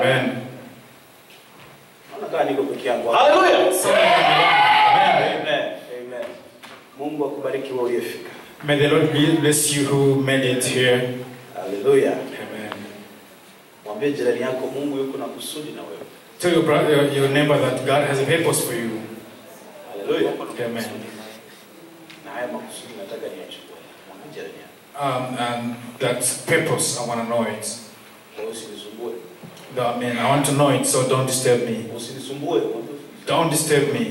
Amen. Naona kama niko peke yangu. Haleluya. Amen. Amen. Amen. Mungu akubariki wewe uliyefika. May the Lord bless you who made it here. Haleluya. Amen. Mwambie jirani yako Mungu yuko na kusudi na wewe. Tell your brother, your neighbor that God has a purpose for you. Haleluya. Amen. Na haya makusudi nataka niyachukue. Mwambie jirani yako. Um, and that purpose, I want to know it. Kwa hiyo usinisumbue. No, I mean, I want to know it, so don't disturb me. Usinisumbue. Mwambie, Don't disturb me.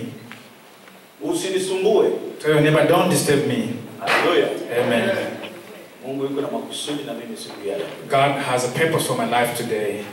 Usinisumbue. Tell your neighbor, don't disturb me. Haleluya. Amen. Mungu yuko na makusudi na mimi siku ya leo. God has a purpose for my life today.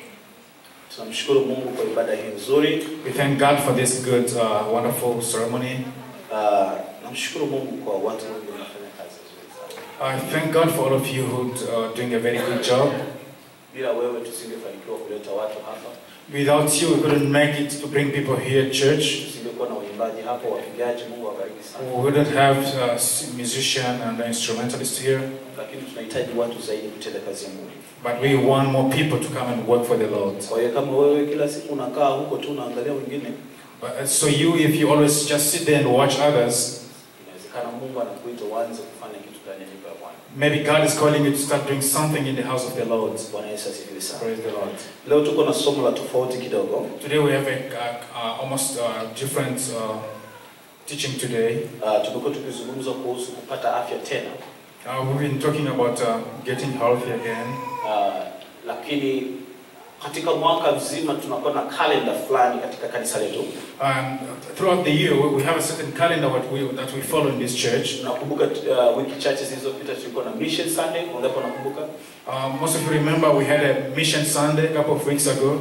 Tunamshukuru Mungu kwa ibada hii nzuri. We thank God for this good, uh, wonderful ceremony. Uh, namshukuru Mungu kwa watu wengi wanafanya kazi nzuri sana. I thank God for all of you who are doing a very good job. Bila wewe tusingefanikiwa kuleta watu hapa, Without you, we couldn't make it to bring people here at church. tusingekuwa na waimbaji hapo, wapigaji. Mungu awabariki sana, We wouldn't have a musician and an instrumentalist here. lakini tunahitaji watu zaidi kutenda kazi ya Mungu. But we want more people to come and work for the Lord. Kwa hiyo kama wewe kila siku unakaa huko tu unaangalia wengine, But, uh, so you, if you always just sit there and watch others, inawezekana Mungu anakuita uanze kufanya kitu ndani ya nyumba ya Bwana. maybe God is calling you to start doing something in the house of the Lord. Bwana Yesu asifiwe sana. Praise the Lord. Leo tuko na somo la tofauti kidogo. Today we have a, uh, uh, almost uh, different uh, teaching today. Uh, tumekuwa tukizungumza kuhusu kupata afya tena, Uh, we've been talking about uh, getting healthy again. uh, lakini katika mwaka mzima tunakuwa na kalenda fulani katika kanisa letu. And throughout the year, we we have a certain calendar what we, that we follow in this church. Nakumbuka uh, wiki chache zilizopita tulikuwa na mission Sunday, wangapi nakumbuka? Uh, most of you remember we had a mission Sunday a couple of weeks ago.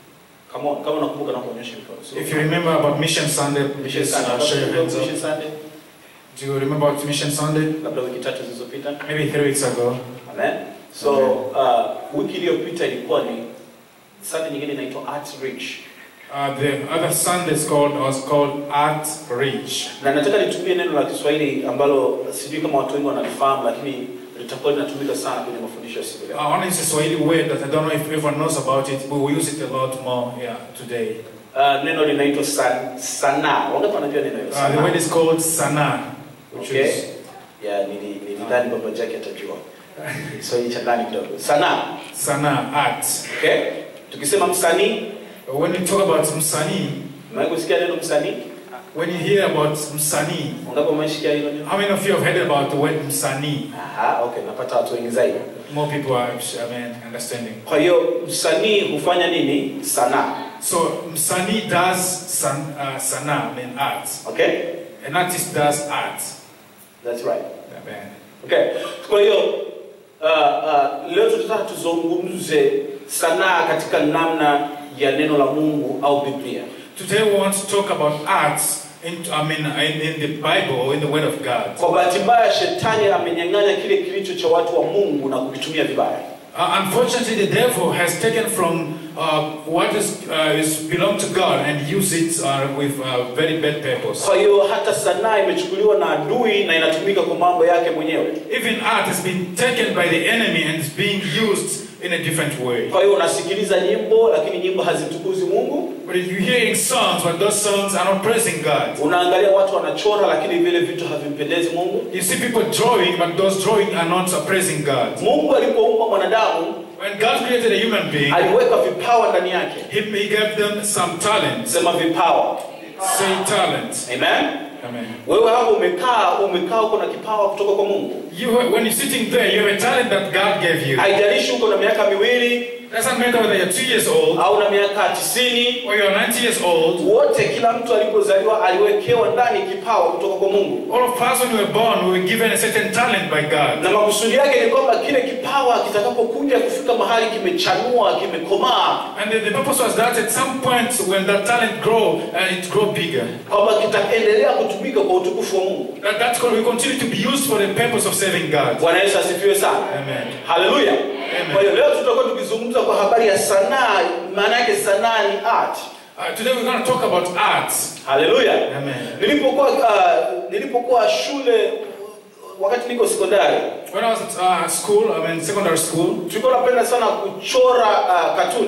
Kama kama nakumbuka na kuonyesha mikono. So, If you remember about mission Sunday, mission please Sunday, uh, show your hands mission up. Sunday, Do you remember about mission Sunday? labda wiki tatu zilizopita. Maybe three weeks ago. Amen. So uh, wiki iliyopita ilikuwa ni Sunday nyingine inaitwa Art Reach. Uh, the other Sunday is called was called Art Reach. Na nataka nitumie neno la Kiswahili ambalo sijui kama watu wengi wanalifahamu lakini litakuwa linatumika sana kwenye mafundisho ya siku I leo. want to use a Swahili word that I don't know if everyone knows about it, but we use it a lot more yeah, today. Uh, neno linaitwa san, sanaa. Wangapi wanajua neno hilo? Uh, the Sanaa. word is called Sana, which Okay. is Yeah, nili- nilidhani baba Jack atajua. Kiswahili cha ndani kidogo. Sanaa. Sana, art. Okay? Tukisema msanii, When you talk about Msani, umewahi kusikia neno msanii? when you hear about Msani, Wangapi wamesikia hilo neno? how many of you have heard about the word Msani? Aha, okay, napata watu wengi zaidi. More people are, I mean, understanding. Kwa hiyo msanii hufanya nini? Sanaa. So Msani does san, uh, Sana, I mean art. Okay? An artist does art. That's right. Amen. Okay. Kwa hiyo uh, uh, leo tutataka tuzungumze sanaa katika namna ya neno la Mungu au Biblia. Today we want to talk about art in, I mean, in, in the Bible or in the Word of God. Kwa bahati mbaya shetani amenyang'anya kile kilicho cha watu wa Mungu na kukitumia vibaya. Uh, unfortunately, the devil has taken from uh, what is, uh, is belong to God and use it uh, with uh, very bad purpose. Kwa hiyo hata sanaa imechukuliwa na adui na inatumika kwa mambo yake mwenyewe. Even art has been taken by the enemy and is being used in a different way. Kwa hiyo unasikiliza nyimbo lakini nyimbo hazimtukuzi Mungu. But if you're hearing songs, but those songs are not praising God. Unaangalia watu wanachora lakini vile vitu havimpendezi Mungu. You see people drawing, but those drawing are not uh, praising God. Mungu alipoumba mwanadamu When God created a human being, aliweka vipawa ndani yake. He, he gave them some talent. Sema vipawa. Say talent. Amen. Amen. Wewe hapo umekaa umekaa uko na kipawa kutoka kwa Mungu. You, when you're sitting there, you have a talent that God gave you. Haijalishi uko na miaka miwili Doesn't matter whether you're two years old au na miaka tisini, or you're 90 years old. wote kila mtu alipozaliwa aliwekewa ndani kipawa kutoka kwa Mungu, All of us, when we were born, we were given a certain talent by God. na makusudi yake ni kwamba kile kipawa kitakapokuja kufika mahali kimechanua, kimekomaa, And the, the purpose was that at some point, when that talent grow and it grow bigger, kwamba kitaendelea kutumika kwa utukufu wa Mungu. that that will continue to be used for the purpose of serving God. Bwana Yesu asifiwe sana. Amen. Haleluya. Kwa hiyo leo tutakuwa tukizungumza kwa habari ya sanaa, maana yake sanaa ni art. Uh, today we're going to talk about art. Haleluya. Amen. Nilipokuwa uh, nilipokuwa shule wakati niko sekondari When I was at uh, school, I mean secondary school, tulikuwa napenda sana kuchora uh, katuni. we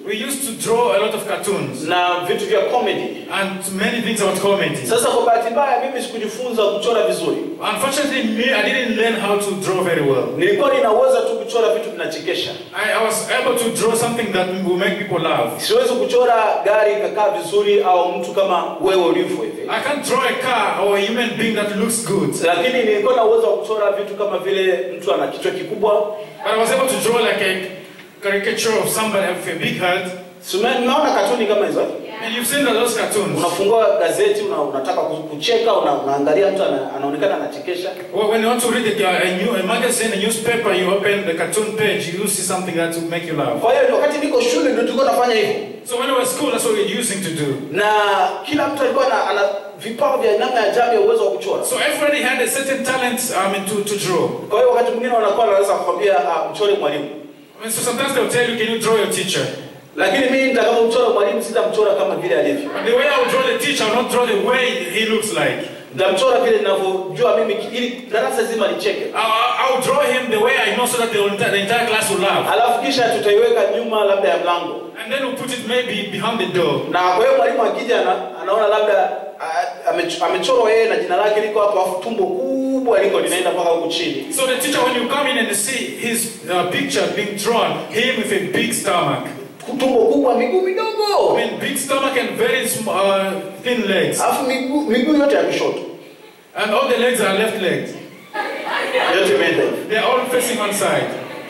we used to draw a lot of cartoons na vitu vya comedy. and many things about comedy. Sasa kwa bahati mbaya mimi sikujifunza kuchora vizuri. Unfortunately, me, I didn't learn how to draw very well. Nilikuwa ninaweza tu kuchora vitu vinachekesha. I, I was able to draw something that will make people laugh. Siwezi kuchora gari ikakaa vizuri au mtu kama wewe ulivyo hivi. I can't draw a car or a human being that looks good, Lakini nilikuwa na uwezo wa kuchora vitu kama vile mtu ana kichwa kikubwa. but I was able to draw like a caricature of somebody with a big head. Si ume- Unaona katuni kama hizo? And you've seen those cartoons. Unafungua gazeti una, unataka ku- kucheka una, unaangalia mtu ana, anaonekana anachekesha. Well, when you want to read a, a, new, a magazine, a newspaper, you open the cartoon page, you see something that will make you laugh. Kwa hiyo wakati niko shule ndio tulikuwa nafanya hivyo. So when I was at school, that's what we were using to do. Na kila mtu alikuwa ana, ana vipawa vya namna ya ajabu ya uwezo wa kuchora. So everybody had a certain talent I mean, to, to draw. Kwa hiyo wakati mwingine wanakuwa wanaweza kukwambia uh, mchore mwalimu. I mean, so sometimes they'll tell you, can you draw your teacher? Lakini mimi nitakapomchora mwalimu sitamchora kama vile alivyo. But the way I would draw the teacher, I will not draw the way he looks like. Nitamchora vile ninavyojua mimi ili darasa zima licheke. I'll, I'll draw him the way I know so that the entire, the entire class will laugh. Alafu kisha tutaiweka nyuma labda ya mlango. And then we'll put it maybe behind the door. Na kwa hiyo mwalimu akija ana, anaona labda ah, amech- amechorwa yeye na jina lake liko hapo afu tumbo kubwa liko linaenda mpaka huku chini. So the teacher, when you come in and see his uh, picture being drawn, him with a big stomach. Tumbo kubwa, miguu midogo. I mean, big stomach and very small, uh, thin legs. Alafu miguu miguu yote ya kushoto. And all the legs are left legs. Yote imeenda hivi. They're all facing one side.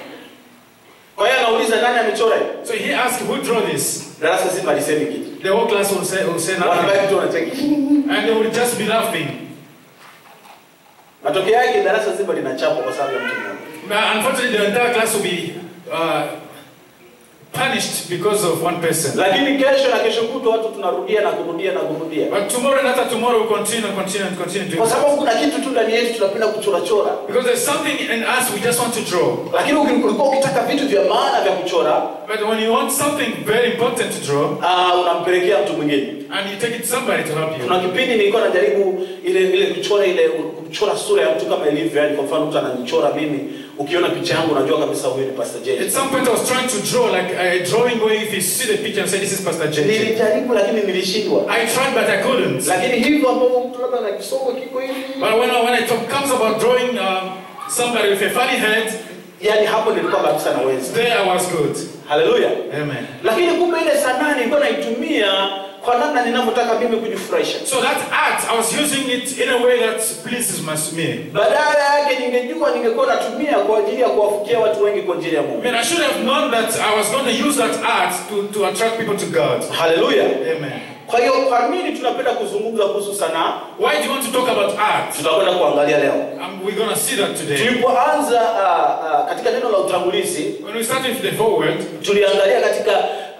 Kwa hiyo anauliza nani amechora hivi? So he asked, who drew this? Darasa zima lisemi kitu. The whole class will say, will say nothing. Wanabaki tu wanacheka. And they will just be laughing. Matokeo yake darasa zima linachapwa kwa sababu ya mtu mmoja. But unfortunately, the entire class will be uh, punished because of one person. Lakini kesho na kesho kutwa watu tunarudia na kurudia na kurudia. But tomorrow and after tomorrow, we'll continue and continue and continue doing Kwa that. sababu kuna kitu tu ndani yetu tunapenda kuchora chora. Because there's something in us we just want to draw. Lakini uki- ulikuwa ukitaka vitu vya maana vya kuchora, But when you want something very important to draw, ah, unampelekea mtu mwingine. and you take it to somebody to help you. Kuna kipindi nilikuwa najaribu ile ile kuchora ile kuchora sura ya mtu kama ilivyo, yani kwa mfano mtu ananichora mimi, ukiona picha yangu unajua kabisa huyu ni Pastor J. At some point, I was trying to draw like a drawing where if you see the picture and say, This is Pastor JJ. Nilijaribu lakini nilishindwa. I tried, but I couldn't. Lakini hivyo ambavyo mtu labda na kisomo kiko hivi, But when, I, when it comes about drawing um, somebody with a funny head, yani hapo nilikuwa kabisa naweza. there I was good. Haleluya. Amen. Lakini kumbe ile sanaa nilikuwa naitumia kwa namna ninavyotaka mimi kujifurahisha. So that art, I was using it in a way that pleases my- me. Badala yake ningejua ningekuwa natumia kwa ajili ya kuwafikia watu wengi kwa ajili ya I Mungu. mean, I should have known that I was going to use that art to, to attract people to God. Haleluya. Amen. Kwa hiyo kwa nini tunapenda kuzungumza kuhusu sanaa? Why do you want to talk about art? Tutakwenda kuangalia leo. Um, we're going to see that today. Tulipoanza uh, uh, katika neno la utangulizi When we start with the forward, tuliangalia katika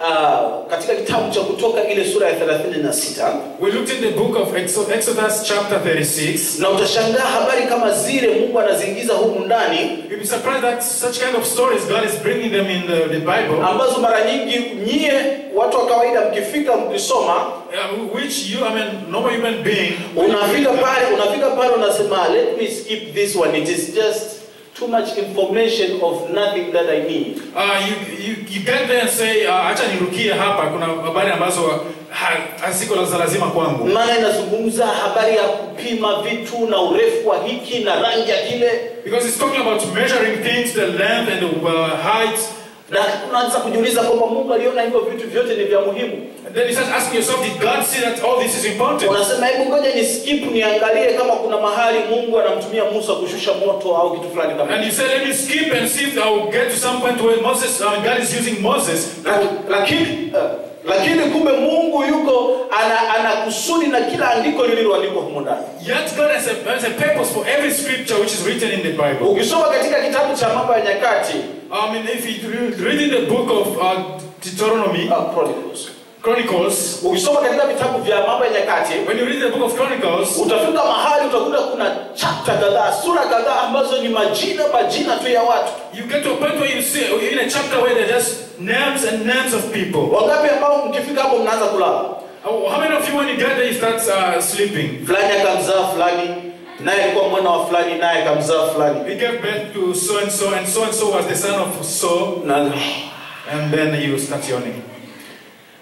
uh, katika kitabu cha Kutoka ile sura ya 36 we looked in the book of Exo- Exodus, chapter 36. na utashangaa habari kama zile Mungu anaziingiza humu ndani You'll be surprised that such kind of stories God is bringing them in the, the Bible, ambazo mara nyingi nyie watu wa kawaida mkifika mkisoma uh, which you, I mean, normal human being, unafika pale unafika pale unasema let me skip this one it is just too much information of nothing that I need uh, you, you, you get there and say, uh, acha nirukie hapa, kuna habari ambazo ha- haziko za lazima kwangu. maana inazungumza habari ya kupima vitu na urefu wa hiki na rangi ya kile Because it's talking about measuring things, the length and the uh, height. na unaanza kujiuliza kwamba Mungu aliona hivyo vitu vyote ni vya muhimu And then you start asking yourself, did God see that all this is important? unasema hebu ngoja ni skip niangalie kama kuna mahali Mungu anamtumia Musa kushusha moto au kitu fulani kama And you say, let me skip and see if I will get to some point where Moses, uh, God is using Moses. Laki- lakini uh, lakini kumbe Mungu yuko ana, ana kusudi na kila andiko lililoandikwa humo ndani. Yet God has a, has a purpose for every scripture which is written in the Bible. Ukisoma katika kitabu cha Mambo ya Nyakati I mean, if you read in the book of uh, Deuteronomy, uh, Chronicles. Chronicles, Ukisoma katika vitabu vya Mambo ya Nyakati when you read the book of Chronicles, utafika mahali utakuta kuna chapter kadhaa, sura kadhaa ambazo ni majina majina tu ya watu. you get to a point where you see in a chapter where there are just names and names of people. Wangapi ambao mkifika hapo mnaanza kulala? Uh, How many of you, when you get there, you start uh, sleeping? Fulani akamzaa fulani, naye alikuwa mwana wa fulani, naye akamzaa fulani. He gave birth to so and so, and so and so was the son of so, Na and then you start yawning.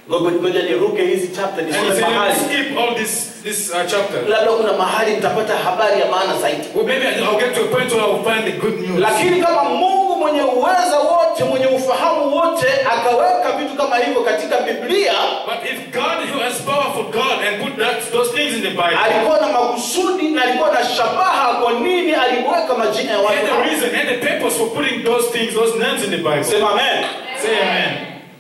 Ngoja ngoja niruke hizi chapter And he nisome said, let me mahali. skip all this, this uh, chapter. Labda kuna mahali mtapata habari ya maana zaidi. Well, maybe I'll get to a point where I'll find the good news. Lakini kama Mungu mwenye uweza wote, mwenye ufahamu wote akaweka vitu kama hivyo katika Biblia, But if God, who has powerful God, and put that, those things in the Bible, alikuwa na makusudi na alikuwa na shabaha kwa nini aliweka majina ya and watu the hao. reason and the purpose for putting those things, those names in the Bible. Sema amen. Say amen.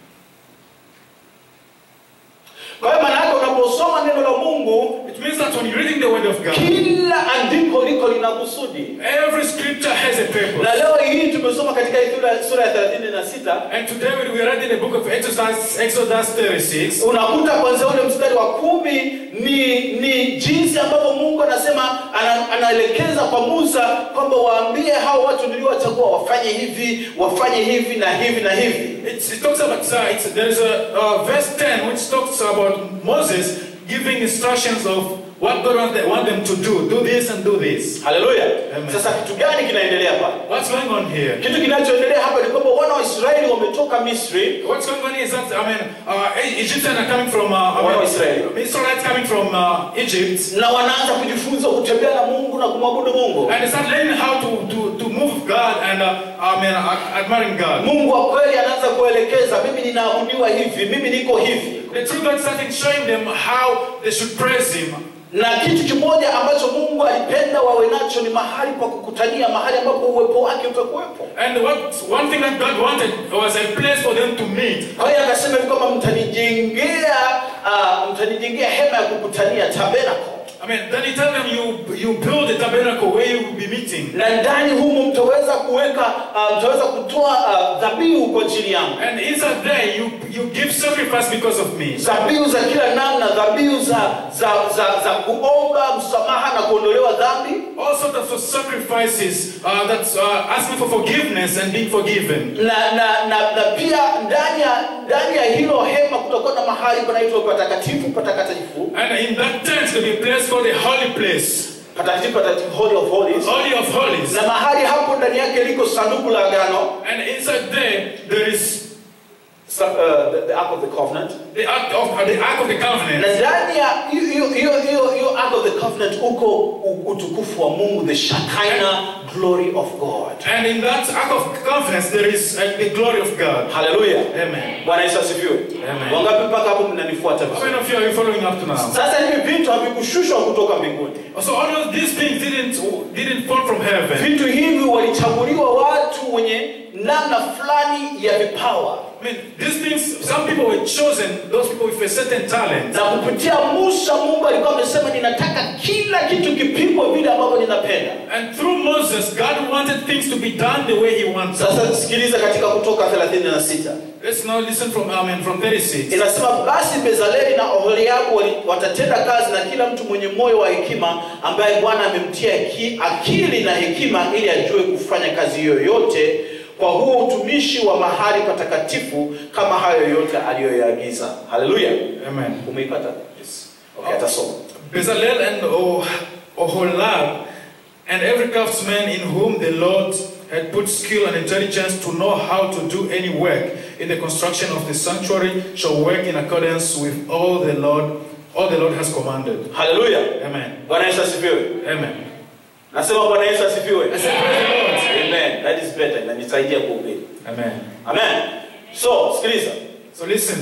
Kwa hiyo maana yake unaposoma neno la Mungu, It means that when you're reading the Word of God, kila andiko liko lina kusudi. every scripture has a Na purpose. leo hii tumesoma katika sura, sura ya 36 And today when we read in the book of Exodus, Exodus 36, unakuta kwanza ule mstari wa kumi ni ni jinsi ambavyo Mungu anasema ana, anaelekeza kwa Musa kwamba waambie hao watu niliowachagua wafanye hivi wafanye hivi na hivi na hivi. it's, it talks about, uh, it's, there's a uh, verse 10 which talks about Moses giving instructions of what God wants them, want them to do. Do this and do this. Haleluya! Amen. Sasa kitu gani kinaendelea hapa? What's going on here? Kitu kinachoendelea hapa ni kwamba wana wa Israeli wametoka Misri What's going on is that, I mean, uh, Egyptians are coming from, uh, I Wana wa mean, Israeli. Israelites coming from uh, Egypt, na wanaanza kujifunza kutembea na Mungu na kumwabudu Mungu. and they start learning how to, to, to move with God and, uh, I mean, uh, admiring God. Mungu wa kweli anaanza kuelekeza, mimi ninaabudiwa hivi, mimi niko hivi. The true God started showing them how they should praise Him. Na kitu kimoja ambacho Mungu alipenda wawe nacho ni mahali pa kukutania, mahali ambapo uwepo wake utakuwepo. And what one thing that God wanted was a place for them to meet. Kwa hiyo akasema hivi kwamba mtanijengea uh, mtanijengea hema ya kukutania tabernacle, I mean, then He told them, you, you build a tabernacle where you will be meeting. na ndani humo mtaweza kuweka uh, mtaweza kutoa uh, dhabihu kwa ajili yangu, And inside there, you, you give sacrifice because of me. dhabihu za kila namna, dhabihu za za, za za kuomba msamaha na kuondolewa dhambi All sorts of sacrifices uh, that's uh, asking for forgiveness and being forgiven. na na na, na pia ndani ya ndani ya hilo hema kutakuwa na mahali panaitwa patakatifu patakatifu And in that tent, there'll be a place called the holy place, patakatifu patakatifu holy of holies Holy of Holies. na mahali hapo ndani yake liko sanduku la agano And inside there, there is sa- uh, the, the ark of the covenant the Ark of, uh, the Ark of the Covenant. na ndani ya hiyo hiyo- hiyo hiyo hiyo ark of the covenant uko u- utukufu wa Mungu the Shekinah glory of God And in that Ark of Covenant, there is uh, the glory of God. haleluya Amen. Bwana Yesu asifiwe Amen. wangapi mpaka hapo mnanifuata How vizuri many of you are following up to now? sasa hivi vitu havikushushwa kutoka mbinguni So all of these things didn't didn't fall from heaven. vitu hivi walichaguliwa watu wenye namna fulani ya vipawa I mean, these things. Some people were chosen. Those people with a certain talent. na kupitia Musa Mungu alikuwa amesema ninataka kila kitu kipigwe vile ambavyo ninapenda. And through Moses, God wanted things to be done the way He wants. Sasa sikiliza katika Kutoka 36 Let's now listen from Amen from 36. inasema, basi Bezaleli na Oholiabu wali- watatenda kazi na kila mtu mwenye moyo wa hekima, ambaye Bwana amemtia ki- akili na hekima, ili ajue kufanya kazi hiyo yote kwa huo utumishi wa mahali patakatifu, kama hayo yote aliyoyaagiza. Haleluya, Amen. umeipata? Yes. Okay, atasoma. Bezalel and Oh- Oholab, and every craftsman in whom the Lord had put skill and intelligence to know how to do any work in the construction of the sanctuary shall work in accordance with all the Lord, all the Lord has commanded. Haleluya, Amen. Bwana Yesu asifiwe. Amen. Nasema Bwana Yesu asifiwe. I say praise the Lord. Amen. That is better. Inanisaidia kuhubiri. Amen. Amen. So, sikiliza. So listen,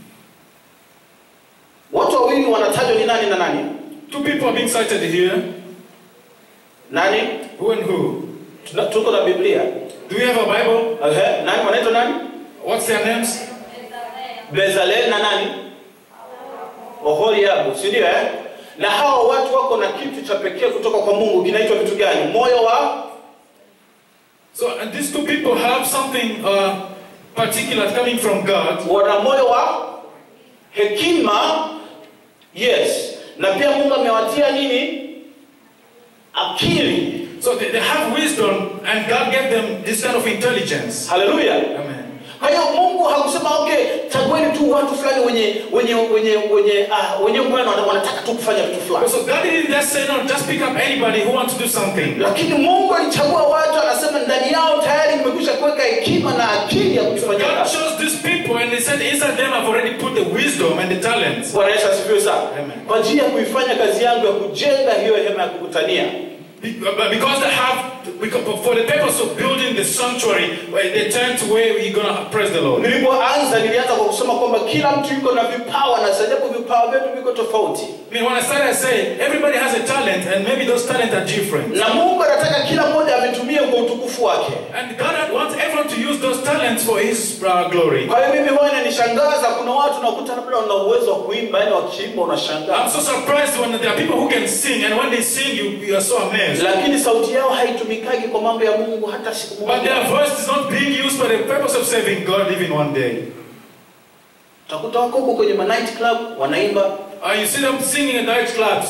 Watu wawili wanatajwa ni nani na nani? two people are being cited here. Nani? Who and who? Tuna- Tuko na Biblia. Do we have a Bible? Ehe, nani wanaitwa nani? What's their names? Bezalel na nani? Oholiabu, si ndio eh? Na hao watu wako na kitu cha pekee kutoka kwa Mungu kinaitwa vitu gani? Moyo wa So and these two people have something uh, particular coming from God. wana moyo wa hekima. Yes. Na pia Mungu amewatia nini? Akili. So they, they have wisdom, and God gave them this kind of intelligence. Haleluya. Amen. kwa hiyo mungu hakusema okay chagueni tu watu fulani wenye wenye wenye wenye ah, wenye bwana wana- wanataka tu kufanya vitu fulani So God didn't just say, no, just pick up anybody who wants to do something. lakini mungu alichagua watu anasema ndani yao tayari nimekwisha kuweka hekima na akili ya kufanya God kazi chose these people and He said, inside them I've already put the wisdom and the talents. bwana yesu asifiwe sana Amen. kwa ajili ya kuifanya kazi yangu ya kujenga hiyo hema ya kukutania Be- but Because they have, because for the purpose of building the sanctuary, where the tent where we're going to praise the Lord. nilipoanza nilianza kwa kusema kwamba kila mtu yuko na vipawa na sajabu vipawa vyetu viko tofauti I mean, when I started, I said, everybody has a talent, and maybe those talents are different. na mungu anataka kila mmoja avitumie kwa utukufu wake And God wants everyone to use those talents for His uh, glory. kwa hiyo mimi huwa inanishangaza kuna watu nakuta labda wana uwezo wa kuimba yani wakiimba unashangaa I'm so surprised when there are people who can sing, and when they sing, you, you are so amazed. lakini sauti yao haitumikagi kwa mambo ya mungu hata siku But their moja voice is not being used for the purpose of serving God even one day. utakuta wako huko kwenye ma night club wanaimba Uh, you see them singing in night clubs.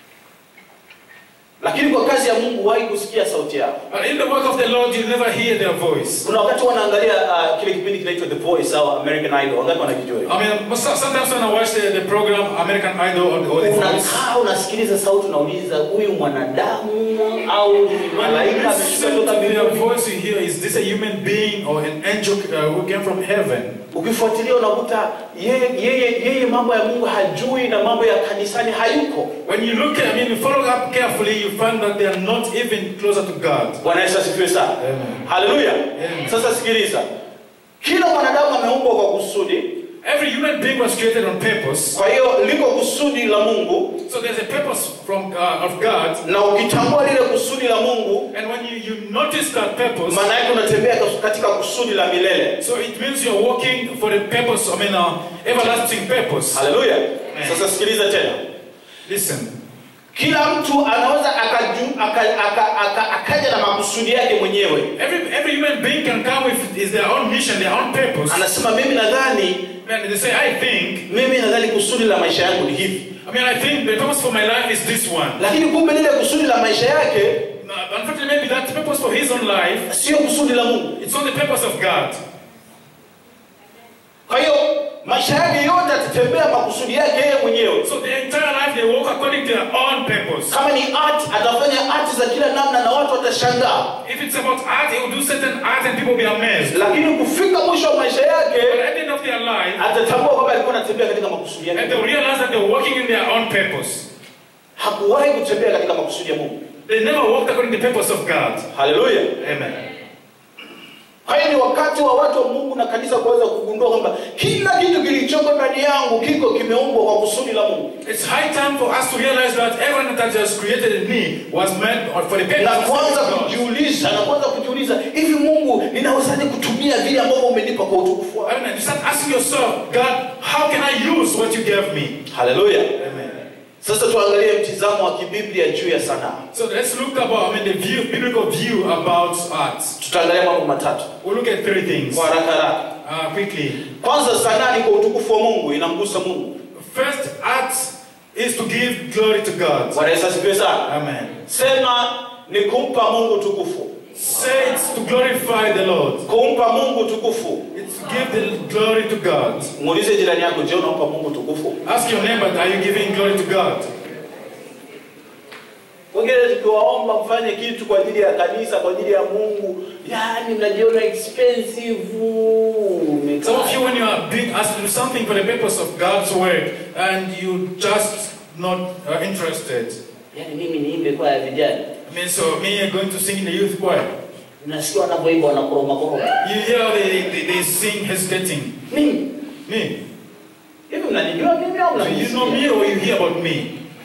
lakini kwa kazi ya mungu wahi kusikia sauti yao But in the work of the Lord, you never hear their voice. kuna wakati wanaangalia uh, kile kipindi kinaitwa the voice au american idol wangapi wanakijua hiyo? I mean, most- sometimes when I watch the, the program American Idol or the, or the Voice, unakaa unasikiliza sauti unauliza huyu mwanadamu au ni when you malaika ameshuka listen to toka their mbinguni voice, you hear, is this a human being or an angel uh, who came from heaven? ukifuatilia unakuta yeye yeye yeye mambo ya mungu hajui na mambo ya kanisani hayuko When you look at, I mean, you follow up carefully, you find that they are not even closer to God. bwana yesu asifiwe sana Amen. haleluya Amen. sasa sikiliza kila mwanadamu ameumbwa kwa kusudi Every human being was created on purpose. kwa hiyo liko kusudi la mungu So there's a purpose from uh, of God, na ukitambua lile kusudi la mungu and when you, you notice that purpose, maana yake unatembea katika kusudi la milele so it means you're working for the purpose. I mean, uh, everlasting purpose. haleluya sasa sikiliza tena Listen, kila mtu anaweza akaju- aka- aka- aka- akaja na makusudi yake mwenyewe every every human being can come with is their own mission, their own purpose. anasema mimi nadhani And they say, I think. mimi nadhani kusudi la maisha yangu ni hivi I mean, I think the purpose for my life is this one. lakini kumbe lile kusudi la maisha yake Uh, unfortunately, maybe that purpose for his own life, sio kusudi la mungu it's not the purpose of God. kwa hiyo maisha yake yote atatembea makusudi yake yeye mwenyewe So the entire life they walk according to their own purpose. kama ni art atafanya art za kila namna na watu watashangaa If it's about art, they will do certain art and people will be amazed. lakini kufika mwisho wa maisha But yake at the end of their life, atatambua kwamba alikuwa anatembea katika makusudi and yake they realize that they're working in their own purpose. hakuwahi kutembea katika makusudi ya mungu They never walked according to the purpose of God. haleluya Amen. kwa hiyo ni wakati wa watu wa mungu na kanisa kuweza kugundua kwamba kila kitu kilichoko ndani yangu kiko kimeumbwa kwa kusudi la mungu It's high time for us to realize that everything that has created in me was meant for the purpose na of kuanza God. kujiuliza na kuanza kujiuliza hivi mungu ninawezaje kutumia vile ambavyo umenipa kwa utukufu wako I mean, you start asking yourself, God, how can I use what you gave me? haleluya Amen. sasa tuangalie mtizamo wa kibiblia juu ya sanaa So let's look about, I mean, the view, biblical view about art. tutaangalia mambo matatu We'll look at three things kwa haraka haraka uh, quickly. kwanza sanaa ni kwa utukufu wa mungu inamgusa mungu First, art is to give glory to God. bwana yesu asifiwe sana Amen. sema ni kumpa mungu tukufu Say it's to glorify the Lord. kumpa mungu tukufu It's to give the glory to God. muulize jirani yako je unampa mungu tukufu Ask your neighbor, are you giving glory to God? wengine tukiwaomba mfanye kitu kwa ajili ya kanisa kwa ajili ya mungu yani mnajiona expensive Some of you, when you are being asked to do something for the purpose of God's work, and you just not uh, interested. yani mimi niimbe kwa ya vijana I mean, so me going to sing in the youth choir. nasikia wanavyoimba wanakoroma koroma You hear they, they, they sing hesitating. mimi Me. hivi mnanijua mimi au So you know mnanisikia? me or you hear about me?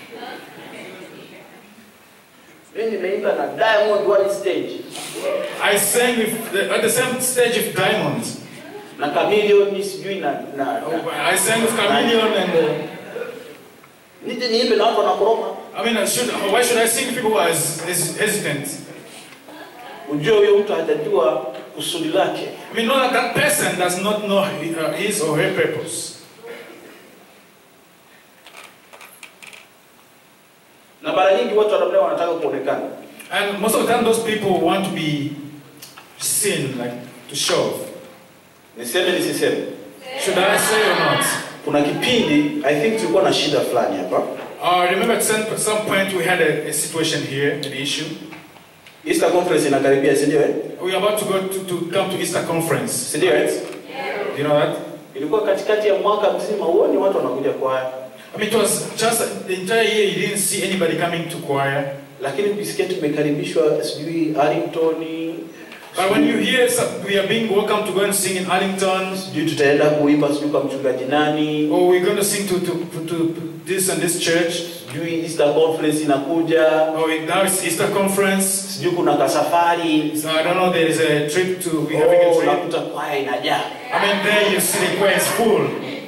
mimi nimeimba na diamond one stage I sang with the, at the same stage of Diamond. na kamilioni sijui na, na, na. I sang with Chameleon and uh, nije niimbe na watu wanakoroma I mean, I should, why should I sing with people who are hes- hes- hesitant? ujue huyo mtu hajajua kusudi lake I mean, know that that person does not know hi- uh, his or her purpose. na mara nyingi watu wanamna wanataka kuonekana And most of the time, those people want to be seen, like to show off. niseme nisiseme Should I say or not? kuna kipindi i think tulikuwa na shida fulani hapa Uh, remember at some, some point we had a, a situation here, an issue. easter conference inakaribia si ndio eh? We are about to go to, to come to Easter conference. si ndio eh? Do you know that? ilikuwa katikati ya mwaka mzima huoni watu wanakuja kwaya I mean, it was just the entire year you didn't see anybody coming to choir. lakini ukisikia tumekaribishwa sijui arlington But when you hear some, we are being welcome to go and sing in Arlington, sijui tutaenda kuimba sijui kwa mchungaji nani or we're going to sing to, to, to this and this church, sijui easter conference inakuja or now it's Easter conference. sijui kuna kasafari So I don't know, there is a trip to, we're having Oh, a trip. unakuta kwaya inajaa I mean, there you see the choir is full.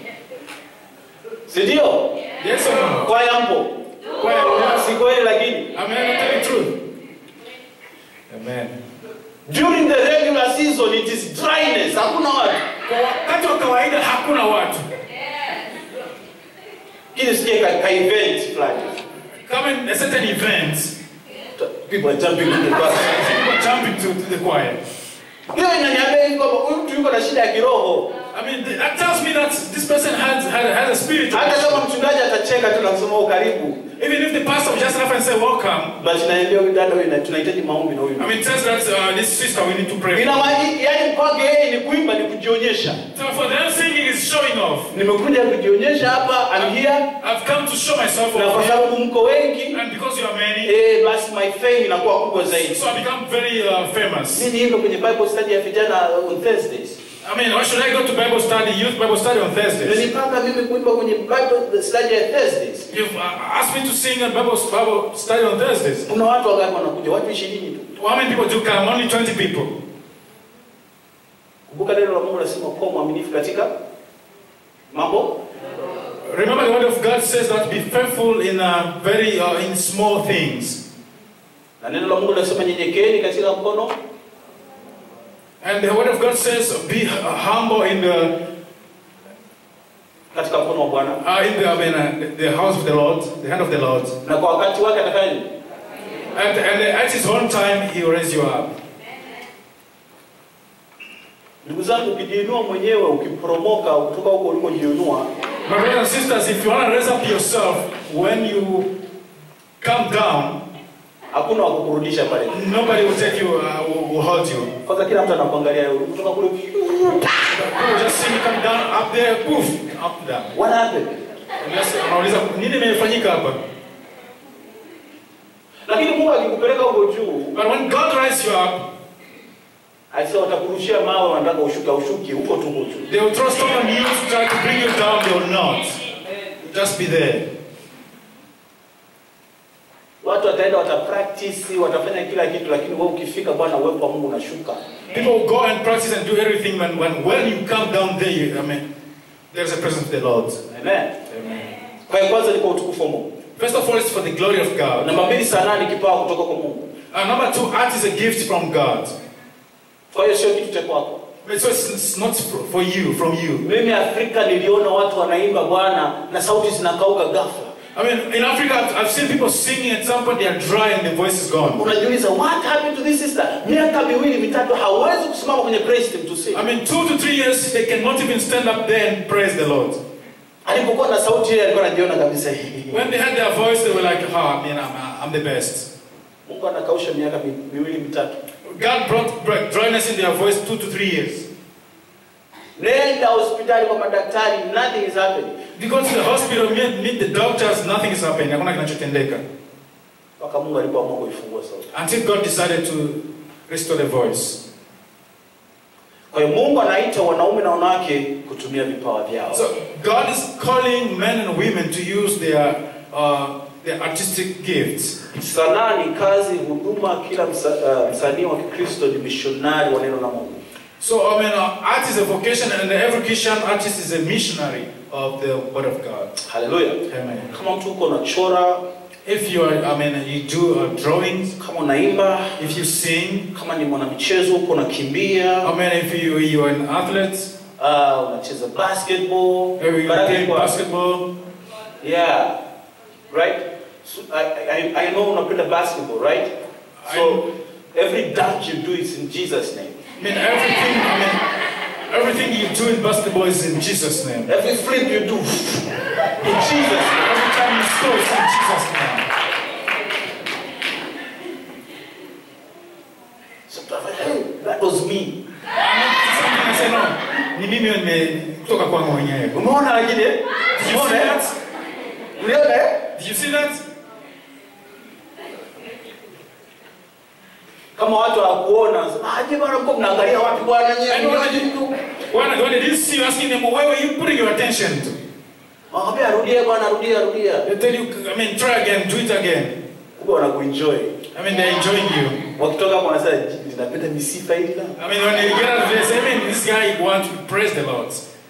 si ndio Yes or no? kwaya mpo Choir, yes. si kweli lakini I mean, I'm telling the truth. Amen. during the regular season it is dryness hakuna watu Kwa wakati wa kawaida hakuna watu. kile sikie ka, ka event fulani Come in a certain event, people are jumping in the bus people jumping to, to the choir. hiyo inaniambia hivi kwamba huyu mtu yuko na shida ya kiroho I mean, th- that tells me that this person has, has, has a spirit. hata kama mchungaji atacheka tu na kusema "Oh, karibu Even if the pastor will just laugh and say, welcome, but naambia huyu dada huyu na- tunahitaji maombi na huyu I mean, it tells that uh, this sister we need to pray. ina maana yani kwake yeye ni kuimba ni kujionyesha So for them, singing is showing off. nimekuja kujionyesha hapa I'm here I've come to show myself na kwa off. sababu mko wengi And because you are many, eh, basi my fame inakuwa kubwa zaidi so I become very uh, famous. mimi niimbe kwenye bible study ya vijana on thursdays I mean, why should I go to Bible study, youth Bible study on Thursdays? Umenipanga mimi kuimba kwenye bible study ya thursdays You've uh, asked me to sing at Bible, Bible study on Thursdays. kuna watu wangapi wanakuja watu ishirini tu How many people do come? Only 20 people. kumbuka neno la mungu nasema kuwa mwaminifu katika mambo Remember, the word of God says that be faithful in uh, very uh, in small things, na neno la mungu nasema nyenyekeeni katika mkono and the word of God says be uh, humble in the katika mkono wa bwana uh, in the I mean, uh, the house of the Lord, the hand of the Lord, na kwa wakati wake atafanya nini and and at His own time He will raise you up. ndugu zangu ukijiinua mwenyewe ukiporomoka kutoka huko ulikojiinua My brothers and sisters, if you want to raise up yourself when you come down, hakuna wa kukurudisha pale nobody will take you, uh, will, will hold you. kwanza kila mtu anakuangalia kutoka kule People just see you come down up there, poof, up down. what happened Unless unauliza nini imefanyika hapa? lakini mungu akikupeleka huko juu But when God raises you up, aisa watakurushia mawe wanataka ushuke ushuki huko tu huko juu they will throw stone on you to try to bring you down. They will not. Just be there. watu wataenda watapractice watafanya kila kitu lakini wewe ukifika bwana uwepo wa mungu unashuka People will go and practice and do everything. When when when you come down there, you, I mean, there's a presence of the Lord. amen kwa hiyo kwanza ni kwa utukufu wa mungu First of all, it's for the glory of God. namba mbili sanaa ni kipawa kutoka kwa mungu And number two, art is a gift from God. kwa hiyo sio kitu cha kwako So it's, it's not for for you, from you. mimi afrika niliona watu wanaimba bwana na sauti zinakauka ghafla I mean, in Africa, I've, I've seen people singing at some point they are dry and the voice is gone. unajiuliza what happened to this sister miaka miwili mitatu hawezi kusimama kwenye praise team to sing I mean, two to three years, they cannot even stand up there and praise the Lord. alipokuwa na sauti ile alikuwa anajiona kabisa When they had their voice, they were like, oh, I mean, I'm, I'm the best. mungu anakausha miaka mi- miwili mitatu God brought brought dryness in their voice two to three years. nenda hospitali kwa madaktari nothing is happening If you go to the hospital, meet, meet the doctors, nothing is happening. Hakuna kinachotendeka. mpaka mungu alipoamua kuifungua sauti Until God decided to restore the voice. kwa hiyo mungu anaita wanaume na wanawake kutumia vipawa vyao So God is calling men and women to use their, uh, their artistic gifts. sanaa ni kazi huduma kila msa, uh, msanii wa kikristo ni mishonari wa neno la mungu So, I mean, uh, art is a vocation, and every Christian artist is a missionary of the Word of God. haleluya Amen. kama mtu uko unachora If you are, I mean, you do uh, drawings, kama unaimba if you sing, kama ni mwanamichezo uko unakimbia I mean, if you you are an athlete, uh, unacheza basketball if you Baraka play iko wapi? basketball, yeah right so, I, I, I know unapenda basketball right so every dunk you do is in jesus name I mean, everything, I mean, Everything you do in basketball is in Jesus' name. Every flip you do, in Jesus' name. Every time you score, it's in Jesus' name. So tunafanya, hey, that was me. Something I say, no, ni mimi nime kutoka kwangu mwenyewe. Umeona lakini eh? Did you see Umeona eh? that? Uliona eh? Did you see that? Kama watu hawakuona, wanasema, aje bwana mko mnaangalia wapi bwana And nyewe? what did you do? When, when they didn't see you asking them, where were you putting your attention to? Wakamwambia arudie bwana, rudia, rudia. They tell you, I mean, try again, do it again. Kumbe wanakuenjoy. I mean, they're enjoying you. Wakitoka hapo wanasema, ninapenda misifa hili na. I mean, when they get out of there, they say, I mean, this guy wants to praise the Lord.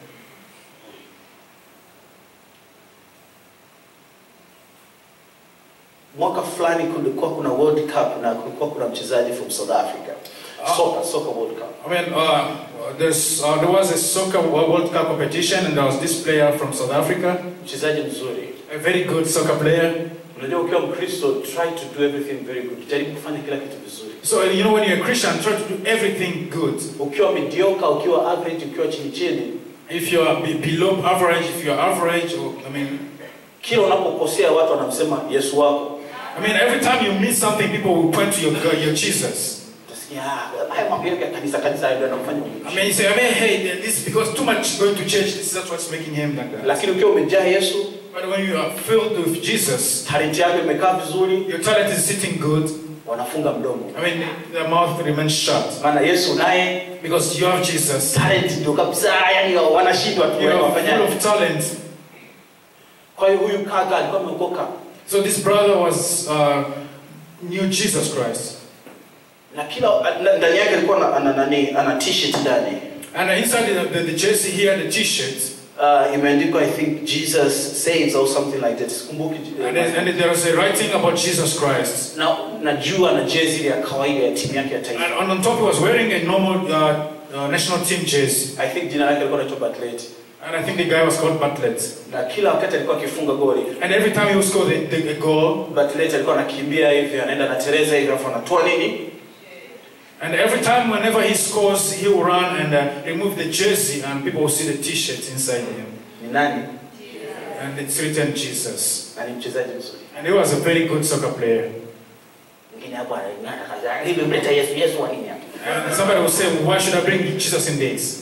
Mwaka fulani kulikuwa kuna World Cup na kulikuwa kuna mchezaji from South Africa. Ah. Soccer, soccer World Cup. I mean, uh, there's, uh, there was a soccer World Cup competition, and there was this player from South Africa, Mchezaji mzuri. a very good soccer player. Unajua ukiwa Mkristo, try to do everything very good. Jaribu kufanya kila kitu vizuri. So, you know, when you're a Christian, try to do everything good. Ukiwa mediocre, ukiwa average, ukiwa chini chini, If you're be- below average, if you're average, or, I mean, kila unapokosea watu wanamsema Yesu wako. I mean, every time you miss something, people will point to your, God, your Jesus. Utasikia "Ah, haya mambo yake ya kanisa kanisa hayo ndio yanamfanya I umchi." mean, you say, I mean, hey, this is because too much going to church, this is that's what's making him like that. Lakini ukiwa umejaa Yesu, But when you are filled with Jesus, talent yako imekaa vizuri, your talent is sitting good. wanafunga mdomo. I mean, the mouth remains shut. Maana Yesu naye Because you have Jesus. talent ndio kabisa, yani wanashindwa tu You are full wafanya. of talent. Kwa hiyo huyu kaka alikuwa ameokoka So this brother was uh, knew Jesus Christ. na kila na- ndani yake alikuwa na- ana nani ana t-shirt ndani And inside the, the, the jersey here, the t-shirt, uh, imeandikwa I think Jesus saves or something like that. Sikumbuki. and, then- and there was a writing about Jesus Christ. Na najua na jezi ile ya kawaida ya timu yake ya taifa. And on top, he was wearing a normal uh, uh, national team jersey. I think jina lake alikuwa anaitwa Bartlett. And I think the guy was called Bartlett. Na kila wakati alikuwa akifunga goli. And every time he would score the, the, a goal, Bartlett alikuwa anakimbia hivi anaenda na Teresa hivi alafu anatoa nini? and every time whenever he scores, he will run and uh, remove the jersey, and people will see the t-shirt inside him. Ni nani? And it's written Jesus. Na ni mchezaji mzuri. And he was a very good soccer player. Mwingine hapo anang'ana kaza. Hivi mleta Yesu Yesu wa nini hapa? And somebody will say, why should I bring Jesus in this?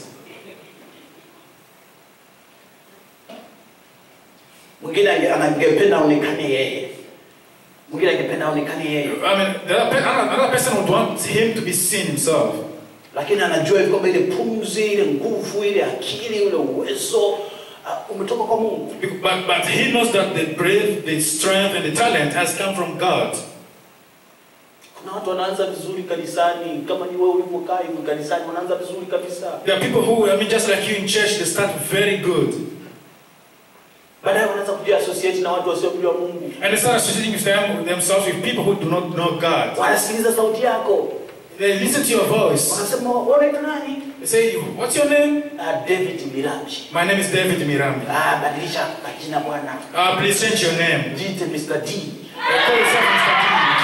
Mwingine ange- angependa aonekane yeye. Mwingine angependa aonekane yeye. I mean, the other, pe- another another person would want him to be seen himself. lakini anajua hivi kwamba ile pumzi ile nguvu ile akili ule uwezo uh, umetoka kwa mungu But, but he knows that the breath, the strength, and the talent has come from God. kuna watu wanaanza vizuri kanisani kama ni wewe ulivyokaa hivi kanisani wanaanza vizuri kabisa There are people who, I mean, just like you in church, they start very good. baadaye wanaanza kujiassociate na watu wasiomjua mungu And they start associating with them, themselves with people who do not know God. wanasikiliza sauti yako They listen to your voice. wanasema unaitwa nani They say, What's your name? ah, david miramji My name is David Mirambi. ah, badilisha majina bwana Uh, please change your name. jite mr d Uh, call yourself Mr.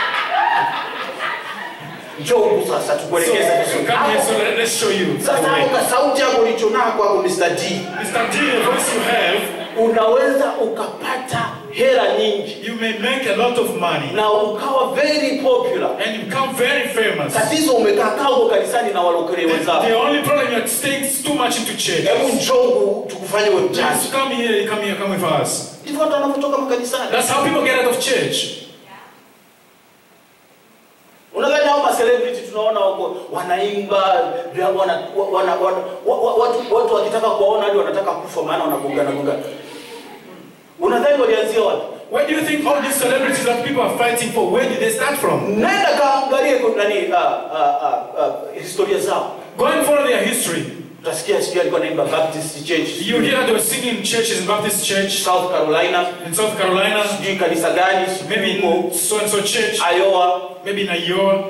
njoo huku sasa D. tukuelekeze So, vizuri come here, so Hapo- let, let's show you. sasa hapo ka sauti yako ulichonako hapo mr d Mr. D, the voice you have, unaweza ukapata hela nyingi you may make a lot of money na ukawa very popular and you become very famous. tatizo umekaa kaa huko kanisani na walokole The, wenzako the only problem you're staying too much into church. hebu njoo tukufanye we mjanja Just come here, come here, come with us. ndivyo watu wanavyotoka makanisani That's how people get out of church. unadhani hao ma celebrity tunaona wako wanaimba vya- wana, wana, wana, wa, wa, watu, watu wakitaka kuwaona hadi wanataka kufa maana wanagongana gongana unadhani walianzia wapi Where do you think all these celebrities that people are fighting for, where did they start from? nenda kaangalie kwa- nani uh, uh, uh, uh, historia zao Go and follow their history. utasikia sijui alikuwa naimba baptist church You hear they were singing in churches in Baptist church south carolina in South Carolina, sijui kanisa gani maybe sijui huko in so and so church, iowa maybe in Iowa.